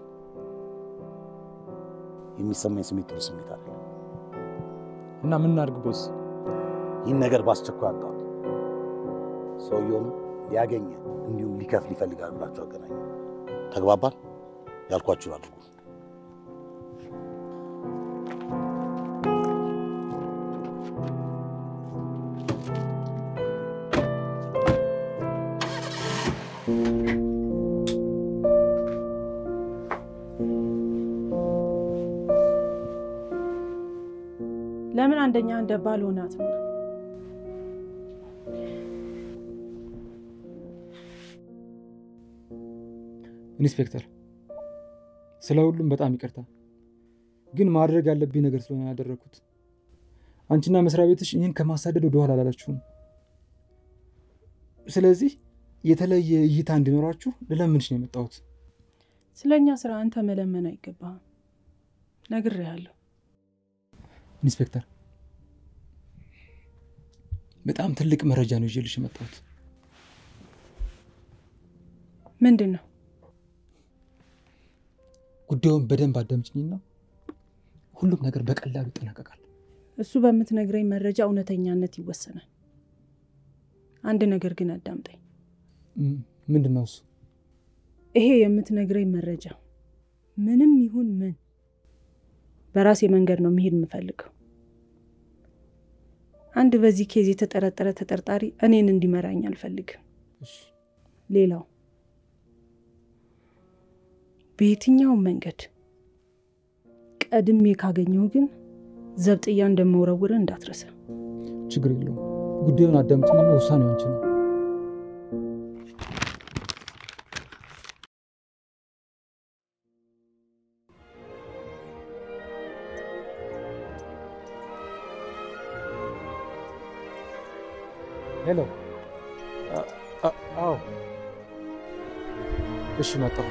የሚሰማኝ ስሜት ጥሩ ስሜት አለ። እና ምን እናድርግ ቦስ? ይህን ነገር በአስቸኳይ አጣሩ። ሰውየውንም ሊያገኘ እንዲሁም ሊከፍል ይፈልጋል ብላችሁ አገናኙ። ተግባባል? ያልኳችሁን አድርጉ። ለምን አንደኛ እንደ ባል ሆነ አትኖር? ኢንስፔክተር፣ ስለ ሁሉም በጣም ይቅርታ፣ ግን ማድረግ ያለብኝ ነገር ስለሆነ ያደረግኩት። አንቺና መስሪያ ቤትሽ ይህን ከማሳደድ ወደኋላ አላላችሁም። ስለዚህ የተለየ እይታ እንዲኖራችሁ ልለምንሽ ነው የመጣሁት። ስለ እኛ ስራ አንተ መለመን አይገባህም። ነግሬሃለሁ። ኢንስፔክተር፣ በጣም ትልቅ መረጃ ነው ይዤልሽ የመጣሁት። ምንድን ነው? ጉዳዩን በደንብ አዳምጪኝና ሁሉም ነገር በቀላሉ ይጠናቀቃል። እሱ በምትነግረኝ መረጃ እውነተኛነት ይወሰናል። አንድ ነገር ግን አዳምጠኝ። ምንድን ነው እሱ? ይሄ የምትነግረኝ መረጃ ምንም ይሁን ምን በራሴ መንገድ ነው መሄድ የምፈልገው። አንድ በዚህ ኬዝ የተጠረጠረ ተጠርጣሪ እኔን እንዲመራኝ አልፈልግም። ሌላው በየትኛውም መንገድ ቀድሜ ካገኘው ግን ዘብጥያ እንደመውረውር እንዳትረሳ። ችግር የለውም። ጉዳዩን አዳምጪኝና ውሳኔ አንቺ ነው። ሄሎ። አዎ፣ እሺ፣ መጣሁ።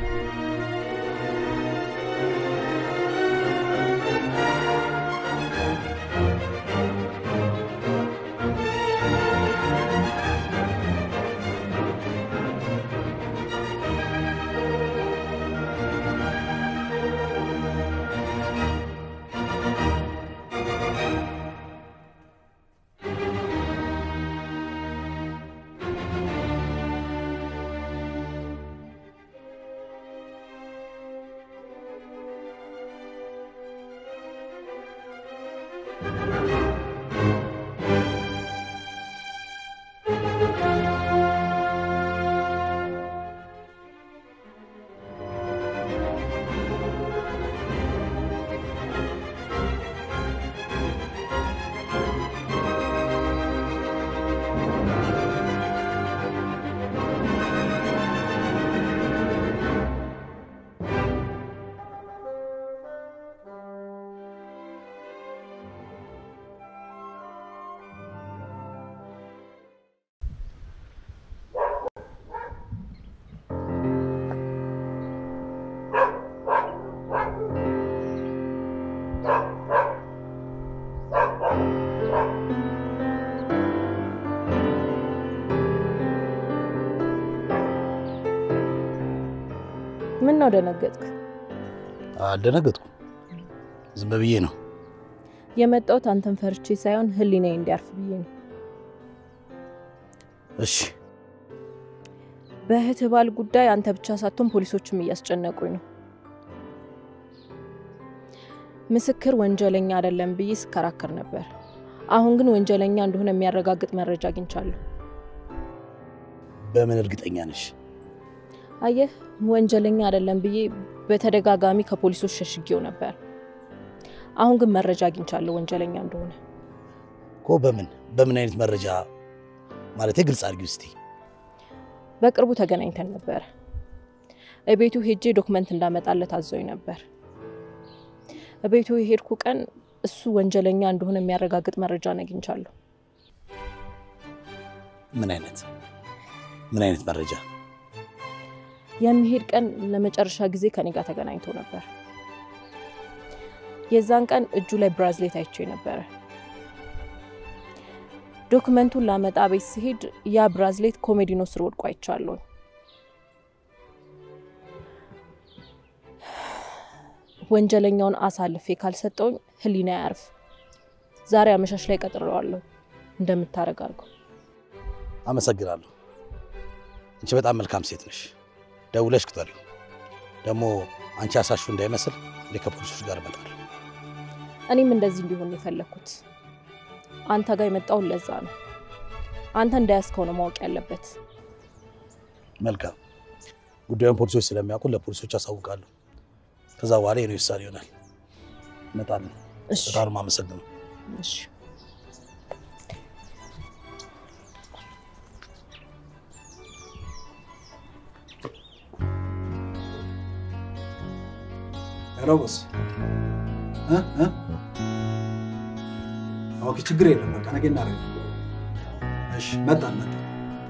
ምን ነው ደነገጥክ? አልደነገጥኩም። ዝም ብዬ ነው። የመጣሁት አንተን ፈርቼ ሳይሆን ህሊናዬ እንዲያርፍ ብዬ ነው። እሺ በእህት ባል ጉዳይ አንተ ብቻ ሳትሆን ፖሊሶችም እያስጨነቁኝ ነው። ምስክር ወንጀለኛ አይደለም ብዬ ስከራከር ነበር። አሁን ግን ወንጀለኛ እንደሆነ የሚያረጋግጥ መረጃ አግኝቻለሁ። በምን እርግጠኛ ነሽ? አየህ፣ ወንጀለኛ አይደለም ብዬ በተደጋጋሚ ከፖሊሶች ሸሽጌው ነበር። አሁን ግን መረጃ አግኝቻለሁ ወንጀለኛ እንደሆነ። እኮ በምን በምን አይነት መረጃ ማለት ግልጽ አድርጊው እስቲ። በቅርቡ ተገናኝተን ነበር። እቤቱ ሄጄ ዶክመንት እንዳመጣለት አዘውኝ ነበር። እቤቱ የሄድኩ ቀን እሱ ወንጀለኛ እንደሆነ የሚያረጋግጥ መረጃን አግኝቻለሁ። ምን አይነት ምን አይነት መረጃ? የሚሄድ ቀን ለመጨረሻ ጊዜ ከኔ ጋር ተገናኝቶ ነበር። የዛን ቀን እጁ ላይ ብራዝሌት አይቼ ነበረ። ዶክመንቱን ላመጣ ቤት ሲሄድ ያ ብራዝሌት ኮሜዲኖ ስር ወድቆ አይቻለሁ። ወንጀለኛውን አሳልፌ ካልሰጠውኝ ህሊና ያርፍ። ዛሬ አመሻሽ ላይ ቀጥሬዋለሁ እንደምታረግ አድርገው። አመሰግናለሁ። አንቺ በጣም መልካም ሴት ነሽ። ደውለሽ ቅጠሪው። ደግሞ አንቺ አሳሹ እንዳይመስል እኔ ከፖሊሶች ጋር እመጣለሁ። እኔም እንደዚህ እንዲሆን የፈለግኩት አንተ ጋር የመጣውን ለዛ ነው። አንተ እንዳያስከው ነው ማወቅ ያለበት። መልካም። ጉዳዩን ፖሊሶች ስለሚያውቁ ለፖሊሶች አሳውቃለሁ። ከዛ በኋላ የኔ ውሳኔ ይሆናል። እመጣለሁ። በጣም ነው የማመሰግነው። እሺ ሄሎ ቦስ። እ እ ኦኬ፣ ችግር የለም በቃ ነገ እናደርጋለን። እሺ፣ መጣን መጣን።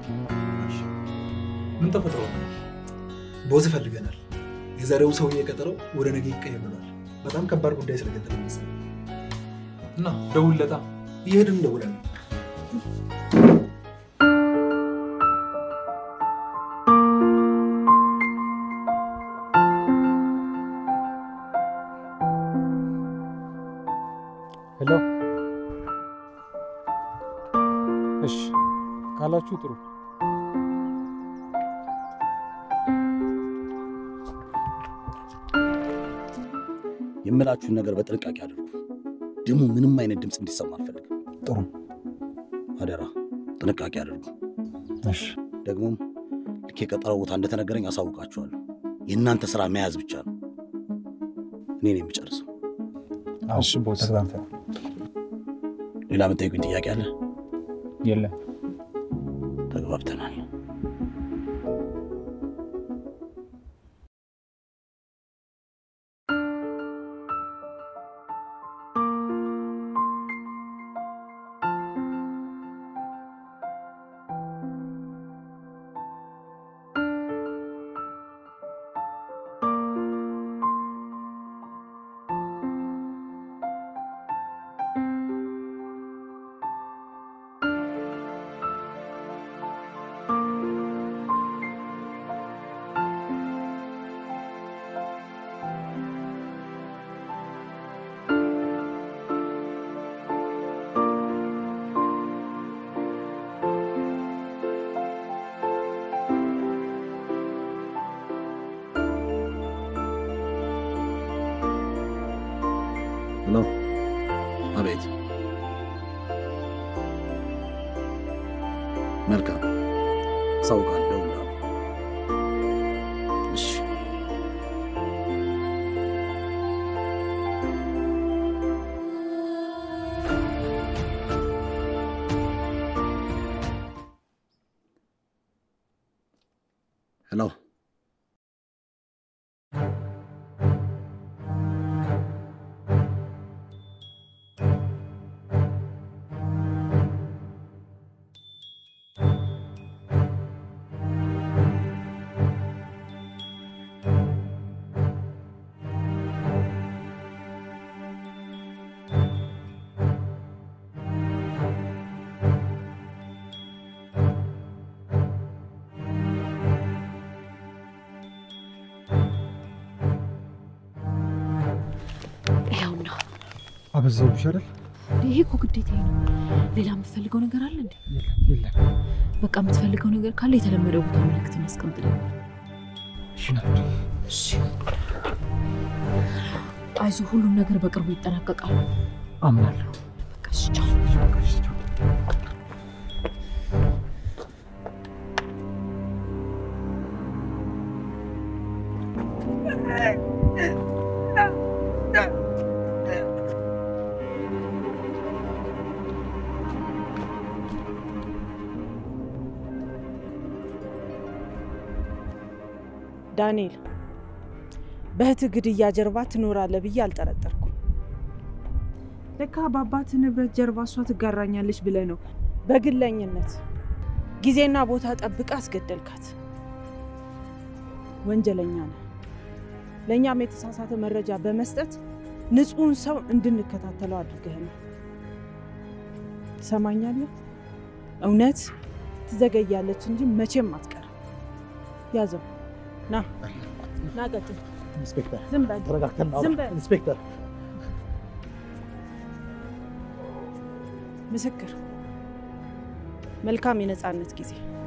ምን ተፈጥሮ ነው? ቦስ ይፈልገናል። የዛሬው ሰውዬ ቀጠረው ወደ ነገ ይቀየር ብሏል። በጣም ከባድ ጉዳይ ስለገጠመን መሰለኝ እና ደውለታ እየሄድን እንደውላለን። ሄሎ። እሺ ካላችሁ ጥሩ። የምላችሁን ነገር በጥንቃቄ አድርጉ። ደግሞ ምንም አይነት ድምፅ እንዲሰማ አልፈልግም። ጥሩ አደራ፣ ጥንቃቄ አድርጉ። እሺ። ደግሞም ልክ የቀጠረው ቦታ እንደተነገረኝ አሳውቃችኋለሁ። የእናንተ ስራ መያዝ ብቻ ነው። እኔ ነው የምጨርሰው። እሺ ቦስ፣ ተግባብተናል። ሌላ የምጠይቁኝ ጥያቄ አለ? የለም። ተግባብተናል። ሄሎ። አቤት። መልካም አሳውቃለሁ፣ እደውላለሁ። እሺ። ሄሎ። አበዛውብሽ አይደል? ይሄ እኮ ግዴታ ነው። ሌላ የምትፈልገው ነገር አለ እንዴ? የለም። በቃ የምትፈልገው ነገር ካለ የተለመደው ቦታ ምልክት ያስቀምጥልኝ። እሺ ናት። እሺ አይዞህ፣ ሁሉም ነገር በቅርቡ ይጠናቀቃል። አምናለሁ። በቃ እሺ፣ ቻው። ዳንኤል በእህትህ ግድያ ጀርባ ትኖራለህ ብዬ አልጠረጠርኩም። ለካ በአባት ንብረት ጀርባ እሷ ትጋራኛለች ብለህ ነው በግለኝነት ጊዜና ቦታ ጠብቀህ አስገደልካት። ወንጀለኛ ነህ። ለእኛም የተሳሳተ መረጃ በመስጠት ንጹሕን ሰው እንድንከታተለው አድርገህ ነው። ትሰማኛለህ? እውነት ትዘገያለች እንጂ መቼም አትቀርም። ያዘው ና ና፣ ቀጥል። ኢንስፔክተር ዝም በል ተረጋግተን እናውራ። ዝም በል። ኢንስፔክተር ምስክር፣ መልካም የነፃነት ጊዜ